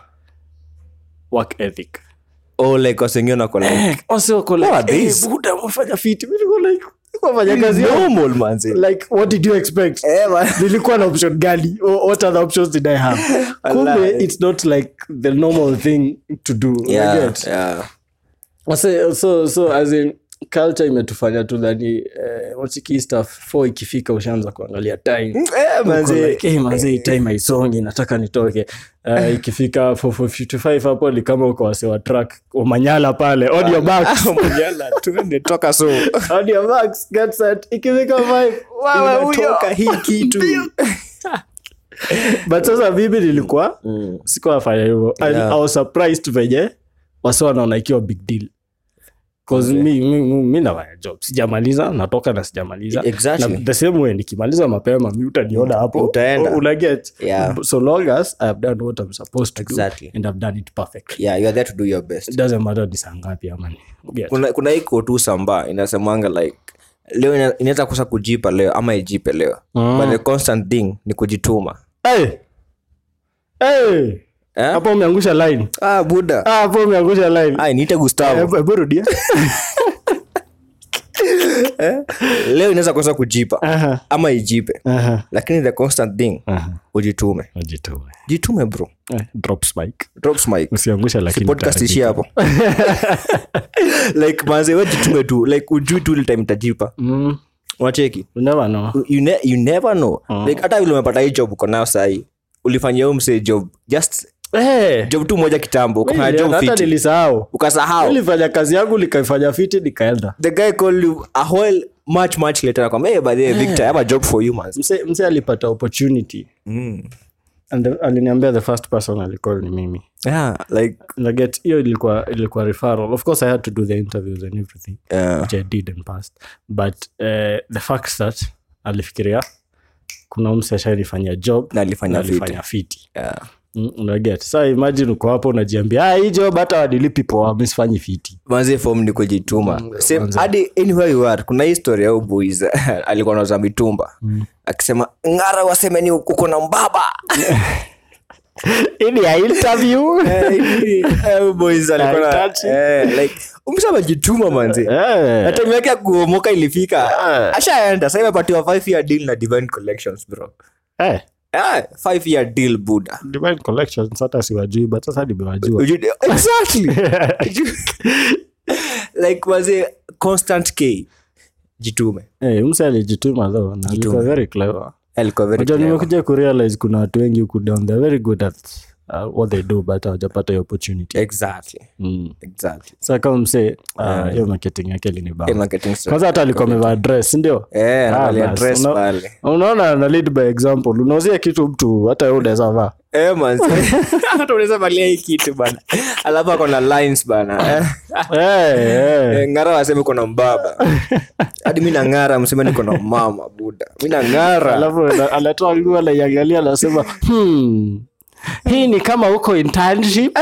work ethic oh like wasengine wako like wase wako What are like hey, these? buda wafanya fiti mi niko like wafanya kazi yao. normal manze like what did you expect Eh, man. nilikuwa na option gani O- what other options did i have kumbe Wallahi. it's not like the normal thing to do yeah Unaget? yeah Wase- so so as in culture imetufanya tu dhani eh, wachiki stuff fo ikifika ushaanza kuangalia time eh Uko manze like, "Hey, manze hii time haisongi nataka nitoke uh, ikifika 455 hapo ni kama uko wase wa track umanyala pale on your back Mjala, tuende toka so on your backs get set ikifika 5 wewe huyo Unatoka hii kitu but sasa mimi nilikuwa Mm. sikuwa nafanya hivyo And Yeah. I was surprised venye wasi wanaona ikiwa big deal 'Cause mi, mi, mi, mi nafanya job sijamaliza natoka na sijamaliza Exactly. na the same way nikimaliza mapema mi utaniona hapo Utaenda. unaget Yeah. so long as i have done what i'm supposed to Exactly. do and i've done it perfectly yeah you are there to do your best it doesn't matter ni saa ngapi ama ni Get. kuna kuna iko tu samba inasemanga like leo ina- inaweza kosa kujipa leo ama ijipe leo Mm. but the constant thing ni kujituma hey! Hey! eh? hapo umeangusha line ah buda Ah, hapo umeangusha line ah niite gustavo Hebu- hebu rudia leo inaweza kosa kujipa Aha, ama ijipe aha, lakini the constant thing aha. ujitume Ujitume. jitume bro Eh, drops mic drops mic usiangusha lakini podcast utaharibika. ishi hapo like manze we jitume tu like ujui tu ile time itajipa Mm, unacheki you never know. you, ne you never know like hata vile umepata hii job uko nayo sahii ulifanyia huyo msee job just Eh, job tu moja kitambo ukafanya mimi job hata fiti nilisahau ukasahau nilifanya kazi yangu nikaifanya fiti nikaenda the guy called you a whole much much later akwambia hey, by the way Victor I have a job for you man mse mse alipata opportunity mm. and the, aliniambia the first person alicall ni mimi yeah like naget hiyo ilikuwa ilikuwa referral of course i had to do the interviews and everything uh, which i did and passed but uh, the fact that alifikiria kuna mse ashanifanyia job Na alifanya na fiti. alifanya fiti yeah. Mm, unaget sa imagine uko hapo unajiambia ah, hii job hata wadilipi poa misifanyi fiti manzi fom ni kujituma Same- manze. hadi anywhere you are kuna hii story ya huyu boys alikuwa nauza mitumba akisema ngara wasemeni uko na mbaba ini ya interview Eh, huyu boys alikuwa na- Haitachi. eh, like umsa amejituma manzi Eh. na time yake ya kuomoka ilifika ashaenda sa imepatiwa five year deal na divine collections bro Eh, Ah, five year deal buda divine collections hata siwajui but sasa nimewajua Uju- exactly like waze constant k jitume Eh, mse alijituma though na alikuwa very clever alikuwa very Unajua clever. nimekuja kurealize kuna watu wengi huku down they're very good at uh, what they do but hawajapata hiyo opportunity exactly mm. exactly sa kama msee uh, hiyo marketing yake Eh, linibaa marketing strategy. kwanza hata alikuwa amevaa dress ndio Eh, Ah, anavalia bas. dress Una- pale. unaona na lead by example unauzia kitu mtu hata wewe unaweza vaa Eh, manzi. Hata unaweza valia hii kitu bana alafu ako na lines bana Eh, hey, hey. eh, ng'ara waseme kona mbaba hadi mi nang'ara mseme niko na mama buda mi nang'ara alafu ana- anatoa nguo anaiangalia anasema hmm, hii ni kama huko internship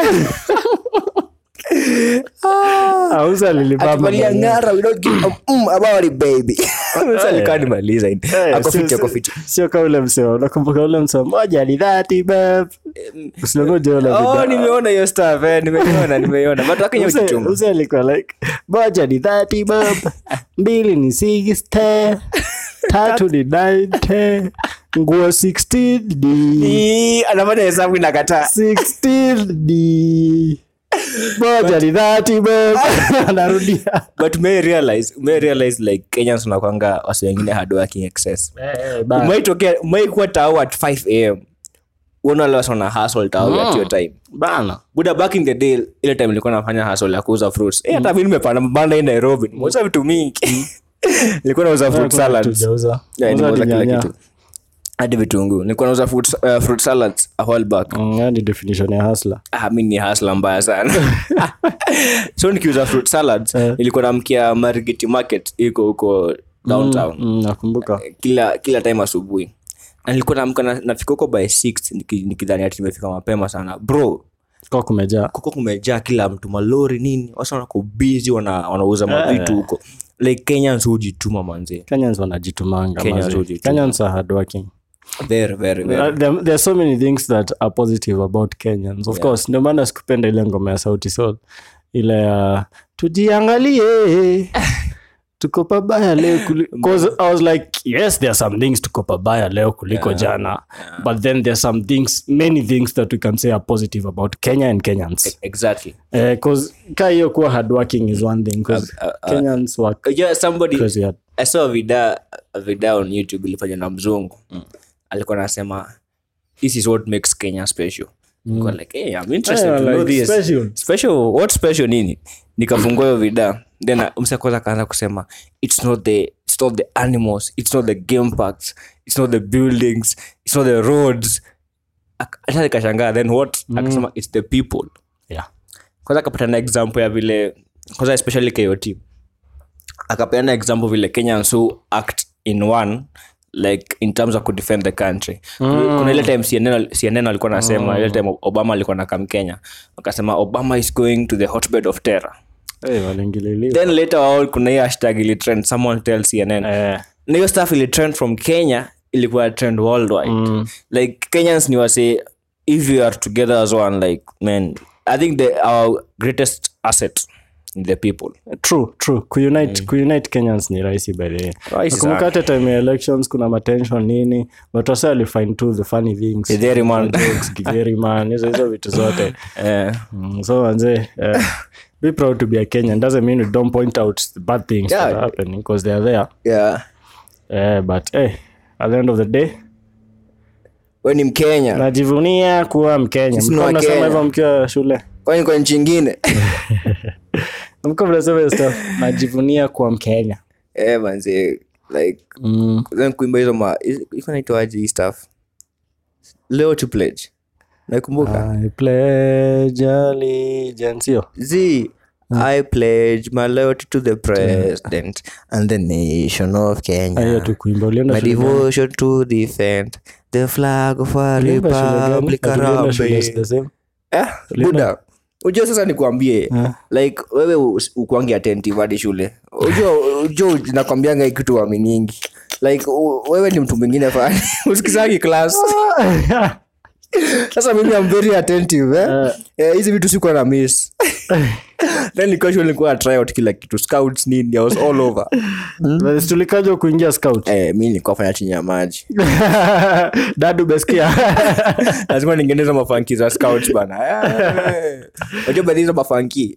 auza lilibamba akivalia mwenyewe. ng'ara we don't give a mm about it baby Sasa alikaa nimaliza hivi. Eh, Ako sio- fiti, ako sio- fiti. sio kama ule mseo nakumbuka ule mseo moja ni dhati bab usinangoja ule Oh, bidhaa. nimeona hiyo stuff eh, nimeiona nimeiona but wakenya Mse- ujichuma mse alikuwa like moja ni dhati bab mbili ni sixte tatu ni ninte nguo 16 ni Ii, anafanya hesabu inakataa 16 ni moja ni dhati bab anarudia but may realize may realize like kenyans unakwanga wasi wengine hard working excess umaitokea umaikuwa tao at 5 am unaona wasi wana hustle tao at your time bana buda back in the day ile time nilikuwa nafanya hustle ya kuuza fruits eh hata mimi nimepanda mabanda hii Nairobi nimeuza vitu mingi nilikuwa nauza fruit salads Tujauza. yeah Uza nimeuza hadi kila nyanya. kitu hadi vitunguu nilikuwa nauza fruit, uh, fruit salads a while back Mm, hiyo ni definition ya hasla ah, mi ni hasla mbaya sana so nikiuza fruit salads Eh. nilikuwa namkia marigeti market iko huko downtown Mm, nakumbuka kila kila time asubuhi na nilikuwa naamka na- nafika huko by 6 niki- nikidhani ati nimefika mapema sana bro kwa kumejaa kuko kumejaa kila mtu malori nini wasa wanako busy wana, wanauza mavitu huko like kenyans hujituma manze kenyans wanajitumanga Kenyans mazee. hujituma. kenyans are hardworking very very very Uh, there, there are so many things that are positive about kenyans of course ndio maana sikupenda ile ngoma ya sauti sol ile ya tujiangalie tuko pabaya leo kuli- 'cause i was like yes there are some things tuko pabaya leo kuliko jana but then there are some things many things that we can say are positive about kenya and kenyans exactly because ka hiyo kuwa hardworking is one thing because kenyans work yeah, somebody crazy hard I saw a vida a video on youtube ilifanywa na mzungu alikuwa anasema this is what makes kenya special Nilikuwa like hey, i'm interested Yeah, to know like this special. special what special nini nikafungua hiyo vida then msa kwanza akaanza kusema it's not the it's not the animals it's not the game parks it's not the buildings it's not the roads Ak- hata nikashangaa then what akasema it's the people yeah kwanza akapatana example ya vile kwanza especially kot akapeana example vile kenyans who act in one like in terms of kudefend the country mm. kuna ile time cnn, CNN alikuwa nasema ile time obama alikuwa nakam kenya akasema obama is going to the hotbed of terror hey, walingililiwa then later on kuna hiyo hashtag ili trend someone tell cnn eh, na hiyo stuff ili trend from kenya ilikuwa trend worldwide mm. like kenyans ni wase if you are together as one like man i think the, our greatest asset in the people true true kuunite kuunite kenyans ni rahisi by the way Rahisi nakumbuka hata time ya elections kuna matension nini but wasa alifind tu the funny things Githeri man. jokes githeri man hizo hizo vitu zote eh, mm, so manze uh, be proud to be a kenyan doesn't mean we don't point out the bad things that Yeah. are happening because they are there yeah uh, but hey, at the end of the day we ni mkenya najivunia kuwa mkenya Sisi ni mlikuwa mnasema Wakenya. hivyo mkiwa shule kwani kwa nchi ingine mlikuwa mnasema hiyo stuff najivunia kuwa mkenya eh, manze like mm. then kuimba hizo ma iko naitwaje hii stuff leo to pledge nakumbuka I pledge allegiance hiyo z I pledge my loyalty to the president and the nation of Ah, hiyo Kenya. tu kuimba ulienda My shule gani? devotion to defend the flag of our Uliimba shule gani? republic Ati ulienda shule Harambee. the same? Eh, buda ujua sasa nikuambie like wewe us- ukuangi attentive hadi shule ujua ujua nakwambianga hii kitu waminingi like u- wewe ni mtu mwingine fani usikizangi class sasa mimi am very attentive eh? Eh, hizi vitu sikuwa na miss then nilikuwa shule nilikuwa na try out kila kitu scouts nini i was all over Basi tulikaja kuingia scout eh, mi nilikuwa fanya chini ya maji dadu beskia lazima ningeneza mafanki za scouts bana Eh, unajua baadhi hizo mafanki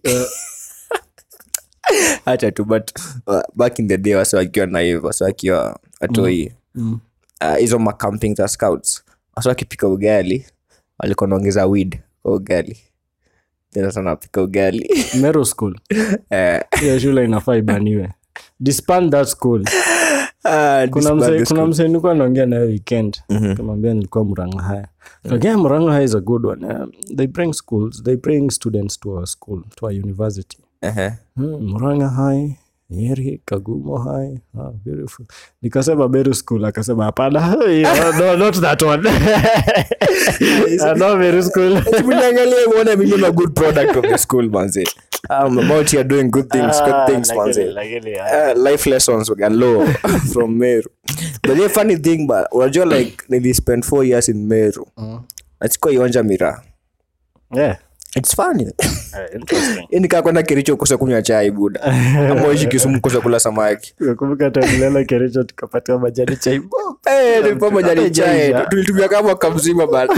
hacha tu but uh, back in the day wase wakiwa naive wase wakiwa atoi ah, hizo macamping za scouts wasa wakipika ugali walikuwa naongeza weed kwa ugali tena sana wapika ugali Meru school Eh, hiyo shule inafaa ibaniwe disband that school ah, kuna disband mse the kuna mse nilikuwa naongea naye weekend kamwambia nilikuwa muranga haya okay muranga haya is a good one um, they bring schools they bring students to our school to our university Ehe. hmm, muranga high nyeri kagumo high ah, beautiful nikasema beru school akasema hapana hiyo, no, not that one Ah, no beru school Mniangalie muone mimi ni a good product of the school manze I'm about here doing good things good things manze uh, life lessons galore from meru but the funny thing but unajua like nili spend four years in meru nachukua ionja miraa yeah its funny Eh, interesting nikaa kwenda kericho kosa kunywa chai buda amaishi kisumu kosa kula samaki nakumbuka tanilala kericho tukapatia majani chai Eh, nilikuwa majani chai Haijaisha. tulitumia kama mwaka mzima bana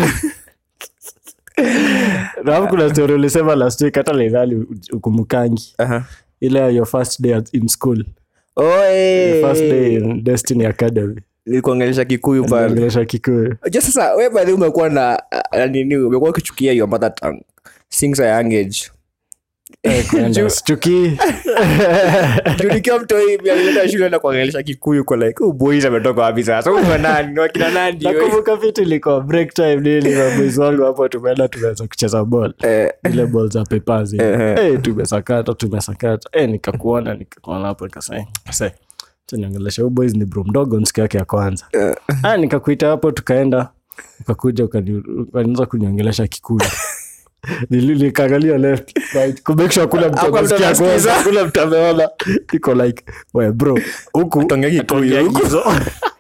Rafu kuna story ulisema last week hata lidhali ukumukangi Aha. ile your first day at- in school Oh, eh. first day in destiny academy nilikuongelesha kikuyu pale ongelesha kikuyu Unajua sasa we by the way umekuwa na na nini umekuwa ukichukia your mother tongue since a young age Kwenda sichukii Juu nikiwa mtoi pia nilienda shule na kuongelesha kikuyu kwa like oh boys ametoka wapi sasa huyu ni wa nani ni wakina nani wewe?" nakumbuka vitu ilikuwa break time nini na boys wangu hapo tumeenda tumeweza kucheza ball Eh, ile ball za pepazi hey, tumesakata tumesakata hey, nikakuona nikakuona hapo nikasema "Se, acha niongeleshe huyu boys ni bro mdogo siku yake ya kwanza ah, nikakuita hapo tukaenda ukakuja ukani- ukanianza kuniongelesha kikuyu Nili- nikaangalia left right kumake sure kuna mtu Hakuna mtu amesikia anasikiza. kwanza, kuna mtu ameona iko like we bro huku Tuongea Kikuyu, tuongea huku. hizo.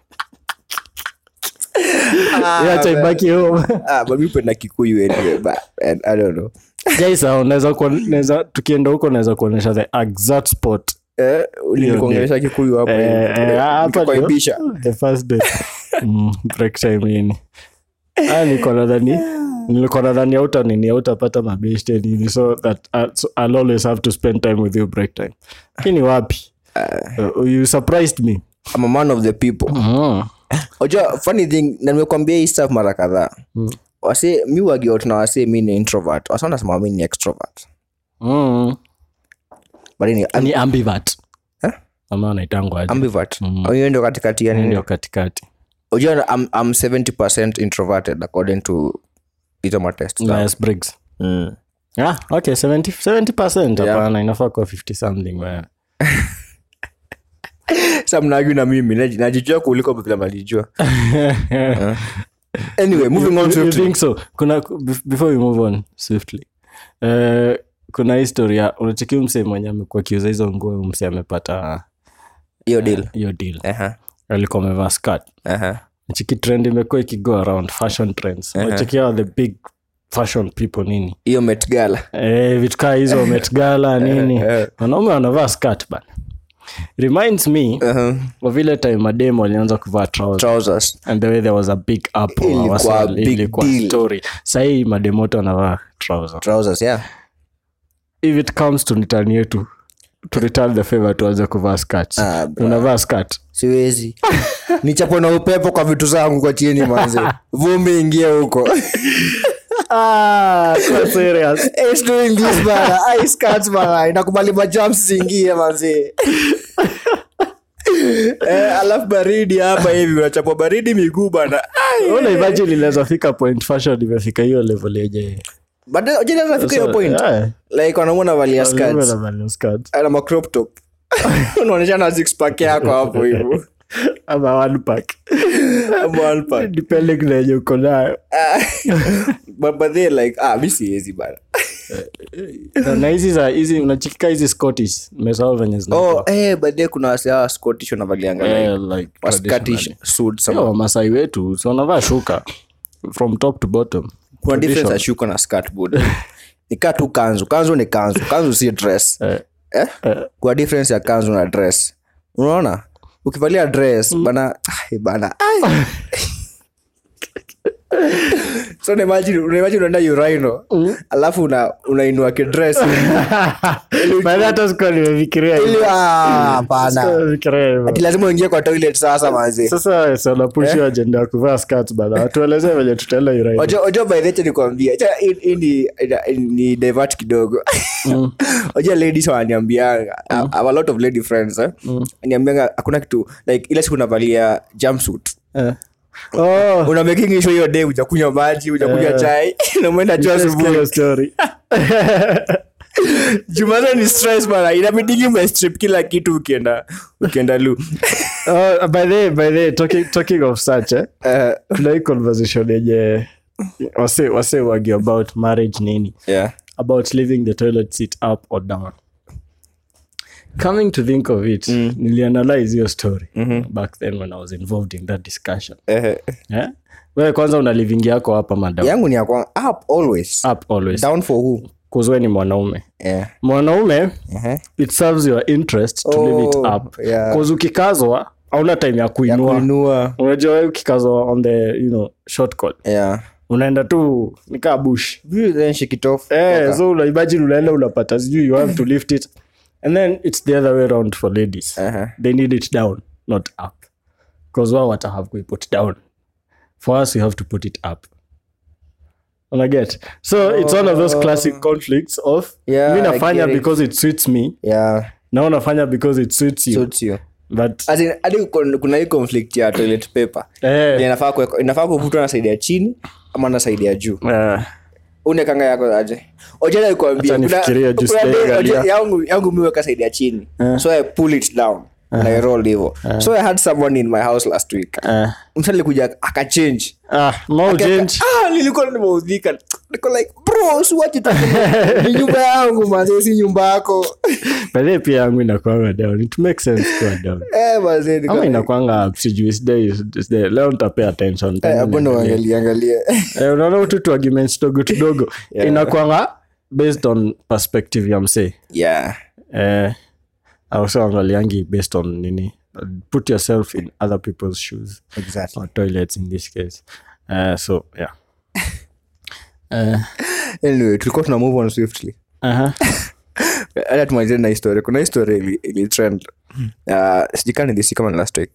ah, Yeah, acha man. ibaki home Ah, but mi hupenda kikuyu anyway but and I don't know jaisa unaweza kuon- naweza tukienda huko naweza kuonyesha the exact spot Eh, nilikuongelesha kikuyu hapo Eh, eh, hapa ndio. nikakuaibisha the first day mm, break time ini ah, niko nadhani nilikuwa nadhani auta nini autapata mabeshte nini so that uh, so I'll always have to spend time with you break time lakini wapi uh, you surprised me I'm a man of the people mm. Unajua, funny thing na nimekwambia hii stuff mara kadhaa wase mi wagiot na wase mi ni introvert wase wanasema mi ni extrovert Mm. but ni ni ambivert Eh? ama naitangwa aje ambivert Au hiyo ndio katikati ya nini ndio katikati unajua I'm, I'm 70% introverted according to hizo matest Myers Briggs mm. Ah, okay, 70, 70% Yeah. hapana inafaa kuwa 50 something wewe. sa mnagi na mimi naji- najijua kuliko vile najijua anyway moving on You swiftly. think so kuna bef- before we move on swiftly uh, kuna historia unacheki mse mwenye amekuwa akiuza hizo nguo mse amepata hiyo deal hiyo deal Aha, alikuwa amevaa skirt aha. chiki trend imekuwa ikigo around fashion trends unacheki hao the big fashion people nini hiyo Met Gala. eh, vitu kaa hizo Met Gala nini wanaume wanavaa skirt bana reminds me Aha. wa vile time mademo walianza kuvaa trousers trousers and the way there was a big uproar, Ilikuwa wasa- a big ilikuwa deal. story sahii mademoto anavaa trouser trousers yeah if it comes to nitani yetu to return the favor tuanze kuvaa skirt Ah, bro. unavaa skirt siwezi nichapwe na upepo kwa vitu zangu kwa chini manze vumbi ingie huko ah, kwa serious It's doing this bana. Ice cuts bana. Inakubali majumps zingie manze. eh, alafu baridi hapa hivi unachapwa baridi miguu bana. Ai. una imagine inaweza fika point fashion imefika hiyo level yenye But then, unajua inafika hiyo point. Yeah. Like wanamuona valia Wanaume skirts. wanavalia skirt. Ana ma crop top. Unaonyesha na six pack yako hapo hivyo. ama one pack Ama one pack. depending na yenye uko nayo Ah. But but they like ah mimi siwezi bana. Na- na hizi za hizi unachikika hizi scottish mesao venye zinakuwa. Oh, eh but then kuna wase hawa Scottish wanavalianga Eh, like like wa Scottish traditionally. suits Sio ama wamasai wetu si wanavaa shuka from top to bottom kuna difference ya shuka na skirt bud nikaa tu kanzu kanzu ni kanzu kanzu si dress Eh, eh? kuna difference ya kanzu na dress unaona ukivalia dress bana ai, bana ai. so unaimagine unaimagine unaenda urino alafu una unainua kidress Baada hata sikuwa nimefikiria hivyo. ili ah, hapana Sikuwa nimefikiria hivyo. ati lazima uingie kwa toilet sasa manzi sasa sanapushi ajenda ya kuvaa skats bana watueleze venye tutaenda urai Ojo- ojo by the way nikwambia Acha hii- hii ni- ni divert kidogo oja ladies wananiambianga I have a lot of lady friends eh? niambianga hakuna kitu like ile siku unavalia jumpsuit oh, una making sure hiyo day ujakunywa maji ujakunywa Eh. chai na umeenda choo nisikia asubuhi hiyo story jumaza ni stress bana inabidingi umestrip kila kitu ukienda ukienda lu oh, by the way, by the way, talking, talking of such eh, Eh, tuna hii conversation yenye wase wase wagi about marriage nini yeah. about leaving the toilet seat up or down coming to think of it mm. nilianalyze hiyo story mm-hmm. back then when i was involved in that discussion Eh, yeah? wewe kwanza una living yako hapa madam yangu ni yakwa up always up always down for who kuzwe ni mwanaume yeah. mwanaume uh-huh. it serves your interest to leave it Oh, up yeah. Cause ukikazwa hauna time ya kuinua kuinua unajua wewe ukikazwa on the you know short cut yeah. unaenda tu nikaa bush View then shake it off. eh, Toka. so unaimagine unaenda unapata sijui you have to lift it and then it's the other way around for ladies Uh-huh. they need it down not up because wao wata have kuiput down for us we have to put it up unaget so it's one of those classic conflicts of Yeah, mi I nafanya get it. because it suits me yeah na unafanya because it suits you suits you but As in, hadi kun- kuna hii conflict ya toilet paper eh, inafaa kuwekwa- inafaa kuvutwa na saidi ya chini ama na saidi ya juu eh, unekanga yako aje ojana kuambia Acha nifikirie juu sijaangalia. yangu yangu miweka saidi ya chini so i pull it down na I roll hivo so i had someone in my house last week eh. msa alikuja akachange ah, no change Ah, nilikuwa nimeudhika niko like bro usiwache tu ni nyumba yangu mazee si nyumba yako By pia yangu inakwanga down it makes sense kuwa down eh mazee niko ama like, inakwanga sijui sidai sidai leo nitapea attention eh, tena hapo ndo niangalie. angalie angalie Eh, unaona utu tu arguments tudogo tudogo Yeah. inakwanga based on perspective ya msee yeah eh, also angaliangi based on nini put yourself in other people's shoes exactly or toilets in this case uh, so yeah uh, anyway tulikuwa tuna move on swiftly uh-huh. hata tumalizie na historia kuna historia ili, ili trend uh, sijika nilisi kama ni last week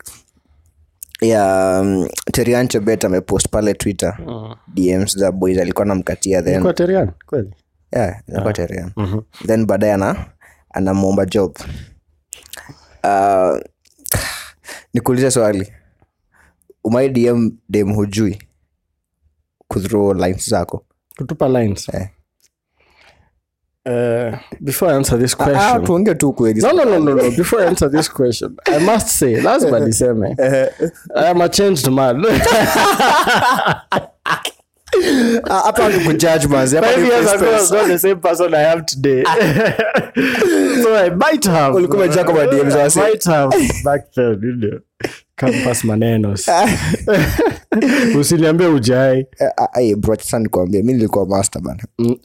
ya um, terianche bet amepost pale twitter dms za boys alikuwa namkatia then Kwa Terian, kweli yeah, inakuwa terian then baadaye ana anamwomba job uh, nikuulize swali umai dm dem hujui kuthrow lines zako kutupa lines Eh. uh, before I answer this Ah, question tuonge tu kweli no, no, no, no, no. Before I answer this question, I must say, lazima niseme, I am a changed man. Ah, hapa ni kujudge manzi hapa Five ni years ago, I was express. not the same person I am today. so I might have. Ulikuwa umejaa kwa ma-DMs I wase. might have back then, you know. Campus manenos. Usiniambie ujai. Eh, ah, ai, bro, sasa nikwambie mi nilikuwa master bana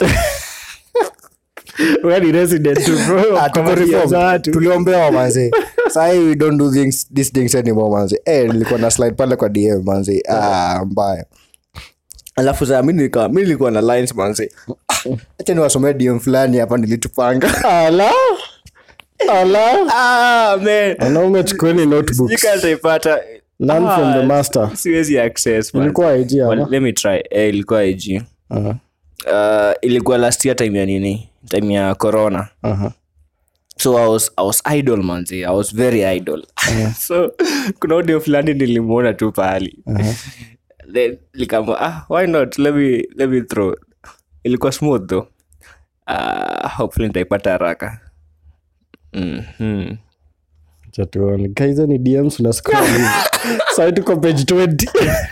Wewe ni resident tu, bro. Ah, tuko Kwa reform. years watu. tuliombewa manzi sahi we don't do things, these things anymore manzi eh, nilikuwa na slide pale kwa dm manzi ah, mbaya alafu saa mi nilikuwa mi nilikuwa na lines manzi hacha niwasomea dm fulani hapa nilitupanga Ala. Ala. ah, man. Wanaume chukueni notebooks. Sijui kama nitaipata. Learn Ah, from the master. siwezi access manzi. Ilikuwa IG Well, ama? let me try eh, ilikuwa ig Aha. uh, ilikuwa last year time ya nini time ya corona Aha. so I was, I was idol manzi i was very idol so kuna audio fulani nilimwona tu pahali then likama ah, why not let me, let me throw ilikuwa smooth though uh, hopefully nitaipata haraka mm-hmm. Acha tuone. Ka hizo ni dms una scroll hivi. Sasa tuko page 20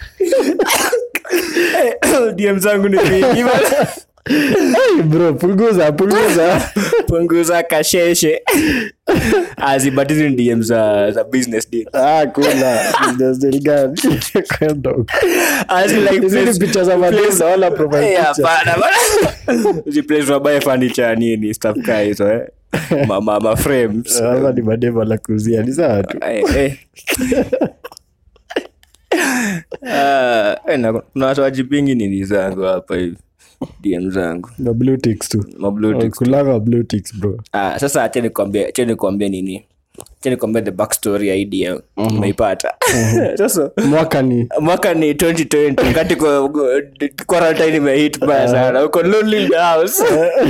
dm zangu ni mingi bana. Hey, bro punguza punguza punguza kasheshe azibatizi ni dm za, za business deal ah kuna business deal gani kwenda huko. As in like Hizi ni place- picha za madem na wala profile Eh, picture. hapana, bana. Hizi place wabaye furniture nini stuff kaa hizo eh ma, ma, ma frames Hapa ni madem la kuzia ni sawa tu Eh, eh. Ah, eh, na- kuna watu wajipingi nini zangu hapa hivi dm zangu na blue ticks tu Mablue ticks. kulanga blue ticks bro Ah, sasa acha nikwambie acha nikwambie nini acha nikwambie the backstory ya hii dm umeipata sasa mwaka ni mwaka ni 2020 wakati kwa- kwa- quarantine imehit baya sana uko lonely in the house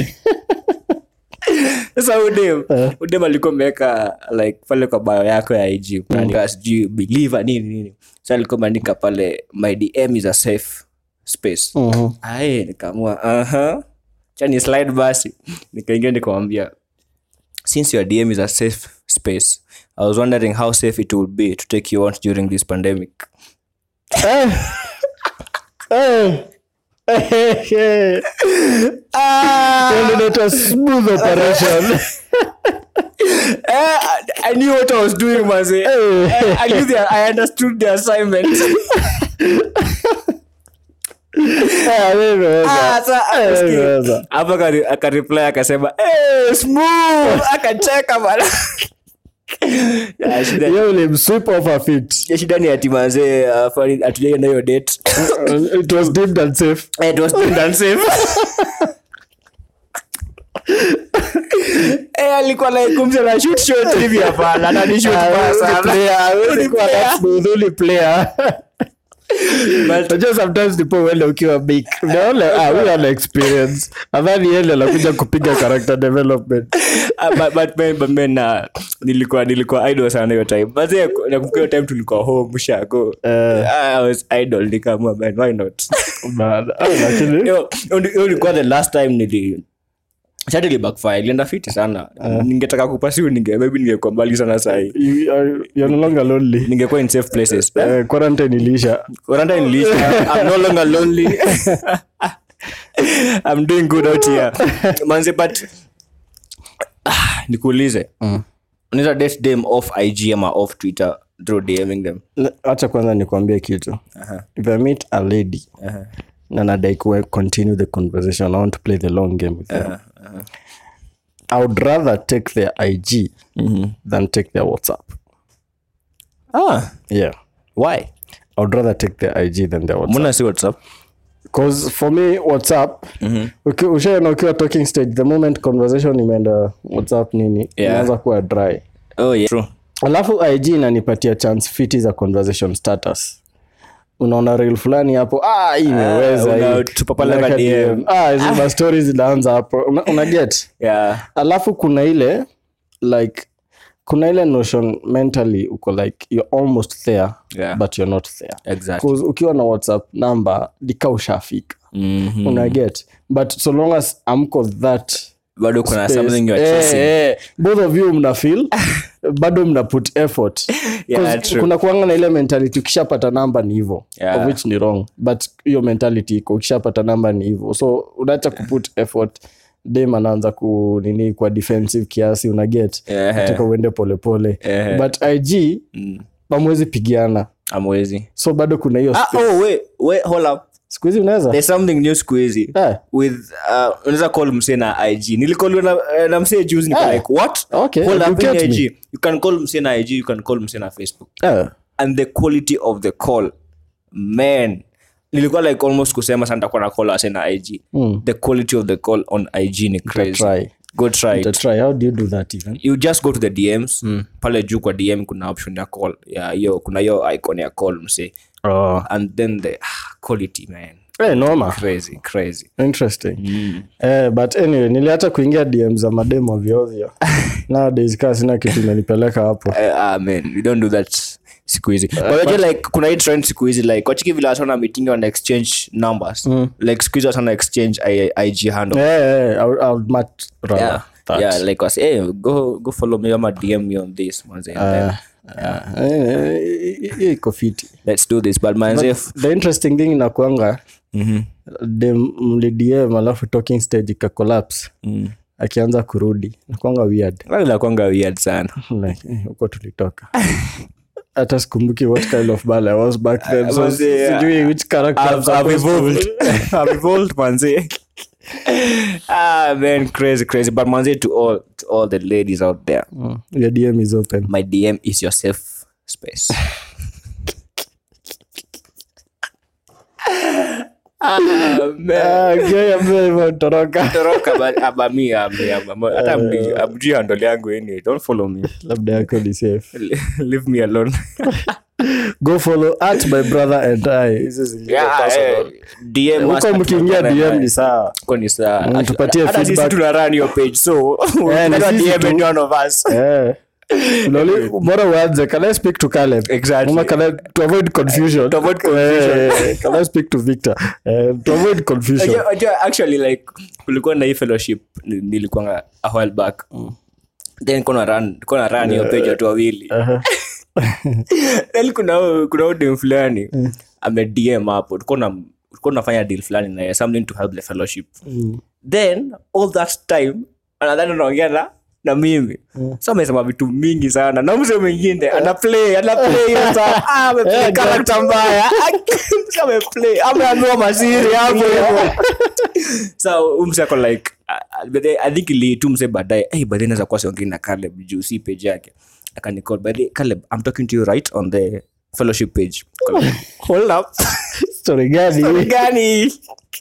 sasa udem udem alikuwa ameweka like pale kwa bio yako ya ig unaandika sijui believer nini nini sa alikuwa ameandika pale my dm is a safe space Mhm. ae nikaamua aha chani slide basi nikaingia nikamwambia since your dm is a safe space i was wondering how safe it would be to take you out during this pandemic Eh. Eh. Eh. Yaani inaitwa smooth operation Eh, I, I knew what I was doing, Maze. Eh, I knew the, I understood the assignment. Eh, nimeweza. Ah, sa- Eh, usikie. nimeweza. Hapo akari- akareply akasema "Eh, smooth akacheka bana Ya, shida- Hiyo ulimsweep off her feet. ya shida ni ati mazee hatujaenda hiyo date It was deemed unsafe. Eh, it was deemed unsafe. Eh, alikuwa like kumse na shoot shot hivi hapana anani shoot Ah, baya wewe sana. ni player, wewe Wewe ni ni kuwa player. that smooth, uli player. But- Unajua sometimes ndipo uende ukiwa big unaona ah huyu ana experience adhani yeye anakuja kupiga character development Ah, but, but, man, but man, uh, nilikuwa nilikuwa idol sana hiyo time but then, nakumbuka hiyo time tulikuwa home shago I was idol nikaamua man why not Man, ah, lakini hiyo hiyo- hiyo ilikuwa the last time nili shatili backfire ilienda fiti sana ningetaka kupasiu ninge maybe ningekuwa mbali sana sahi you are you're no longer lonely ningekuwa in safe places Eh, quarantine iliisha Quarantine iliisha. I'm no longer lonely. I'm doing good out here. Manze, but ah, nikuulize unaweza date them off ig ama off twitter through dming them hacha kwanza nikwambie kitu if i meet a lady na nadai kuwe continue the conversation i want to play the long game with them i would rather take their ig than take their whatsapp ah, yeah why i would rather take their ig than their whatsapp mbona si whatsapp Cause for me whatsapp uki- ushaona ukiwa talking stage the moment conversation imeenda whatsapp nini Yeah. inaanza kuwa dry oh, yeah. True. alafu ig inanipatia chance fiti za conversation status unaona reel fulani hapo ah, hii imeweza hii. unatupa pale Unaweka kwa DM. DM. ah, hizi ma stories zinaanza hapo una, una get Yeah. alafu kuna ile like kuna ile notion mentally uko like you're almost there Yeah. but you're not there Exactly. 'Cause ukiwa na whatsapp number dika ushafika Mhm. una get but so long as amko that bado kuna space, something you're eh, chasing. eh, both of you mna feel bado mna put effort Yeah, 'Cause true. kuna kuanga na ile mentality ukishapata namba ni hivo Yeah. of which ni wrong but hiyo mentality iko ukishapata namba ni hivo so unaacha kuput effort dem anaanza ku nini kwa defensive kiasi una get Yeah. nataka uende polepole Yeah. but ig pamwezi pigiana amwezi so bado kuna hiyo ah, space. oh, wait, wait, hold up. siku hizi unaweza there's something new siku hizi Eh. with uh, unaweza call msee na ig nilikoliwa na, eh, na msee juzi niko Ah. like what Okay, Hold you up, in get IG. me. you can call msee na ig you can call msee na facebook Eh. and the quality of the call man nilikuwa like almost kusema sana nitakuwa na call ase na ig the quality of the call on ig ni crazy try. go try it. Utatry. how do you do that even you just go to the dms pale juu kwa dm kuna option ya call ya hiyo kuna hiyo icon ya call msee oh. and then the ah, quality man hey, noma crazy crazy interesting eh, but anyway niliacha kuingia dm za mademo ovyoovyo nowadays kaa sina kitu imenipeleka hapo uh, ah, man we don't do that siku hizi but unajua like kuna hii trend siku hizi like wachiki vile watu wana meeting wana exchange numbers like siku hizi watu wana exchange I, ig handle Eh, eh, I would- I would much rather yeah that. yeah like was hey go go follow me ama dm me on this manze and then, Eh, eh, hiyo iko fiti let's do this but manze the interesting thing inakuanga dem mlidm alafu talking stage ikacollapse akianza kurudi nakuanga weird nakwanga weird sana like eh, huko tulitoka hata sikumbuki what kind of ball I was back then so was, yeah. sijui which character I'm I've, I've supposed to- evolved. I've evolved, manze. ah, man, crazy, crazy. But manze, to all, to all the ladies out there, Mm, your dm is open my DM is your safe space. Ah, man. Ah, gay ambaye hivyo toroka Toroka, but- ah, but me, ah, me, ah, but- hata mjui- amjui handle yangu anyway. Don't follow me. labda yako ni safe Leave me alone. go follow at my brother and i hizo zingine Yeah, personal. eh, DM us huko at mkiingia my brother dm and ni I. sawa Kwa ni sawa. Mm, tupatie Hata sisi feedback. tuna run your page, so ni ukitaka sisi DM tu. any one of us. Eh. Loli, bora uanze can i speak to caleb Exactly. Ama can I, to avoid confusion To avoid confusion. Eh, can i speak to victor Eh, to avoid confusion Unajua- unajua, actually like kulikuwa na hii fellowship ni- nilikuwanga a while back then kuna run kuna run hiyo page watu wawili Aha. then kuna kuna huyu dem fulani ame dm hapo tulikuwa na tulikuwa tunafanya deal fulani na yeye, something to help the fellowship then all that time anadhani unaongea na na mimi so amesema vitu mingi sana na mse mwingine ana play ana play hiyo saa ah ameplay Eh, character mbaya Mse ameplay ameambiwa masiri hapo hivyo so umse ako like uh, but then i think ili tu mse baadaye hey but then naweza kuwa siongei na Caleb juu si page yake akanicall by the way, Caleb i'm talking to you right on the fellowship page Caleb, hold up story gani Story gani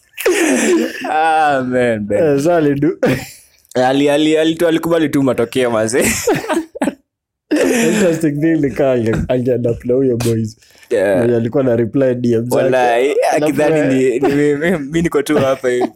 ah man, man. Eh, sali du ali ali ali tu alikubali tu matokeo mazee interesting thing ni kaa ange- angeadapna huyo boys Yeah. mwenye alikuwa na reply dm zake. Wallahi, Alafu, akidhani eh, ni- ni mimi mi niko tu hapa hivi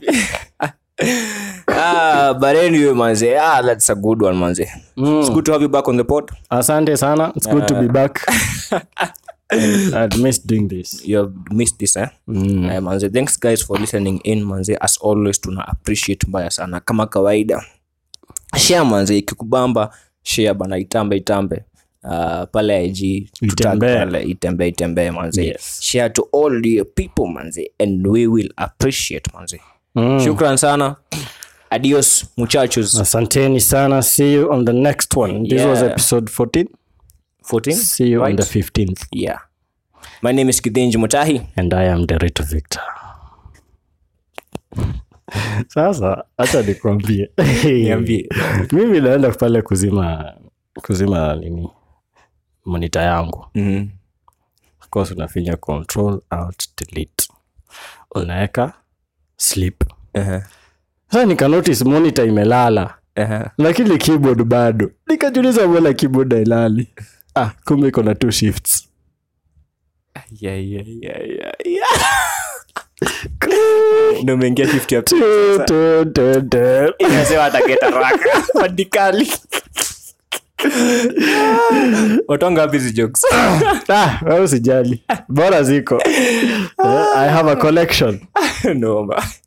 ah, but anyway manze ah, that's a good one manze it's good to have you back on the pod asante sana it's good to be back I'd missed doing this you have missed this eh? mm. uh, manze thanks guys for listening in manze as always tuna appreciate mbaya sana kama kawaida share manze ikikubamba share bana itambe itambe Uh, pale ig tutag Itembee. pale itembee itembee manze Yes. share to all the people manze and we will appreciate manze Mm. shukran sana adios muchachos asanteni sana see you on the next one this was Yeah. episode 14 14 see you on Right. the 15th yeah my name is kidhinji mutahi and i am derito victor sasa hacha nikwambie Niambie. mimi naenda pale kuzima kuzima nini monita yangu Mhm. of course unafinya control out delete unaweka sleep Aha, sasa nikanotice monitor imelala aha. lakini keyboard bado nikajuliza mbona keyboard hailali ah kumbe iko na two shifts Yeah, yeah, yeah, yeah, yeah. Ndio umeingia shift ya Tu, tu, tu, tu. inasema atageta raka madikali watonga wapi hizi jokes ah wewe usijali bora ziko Eh, i have a collection noma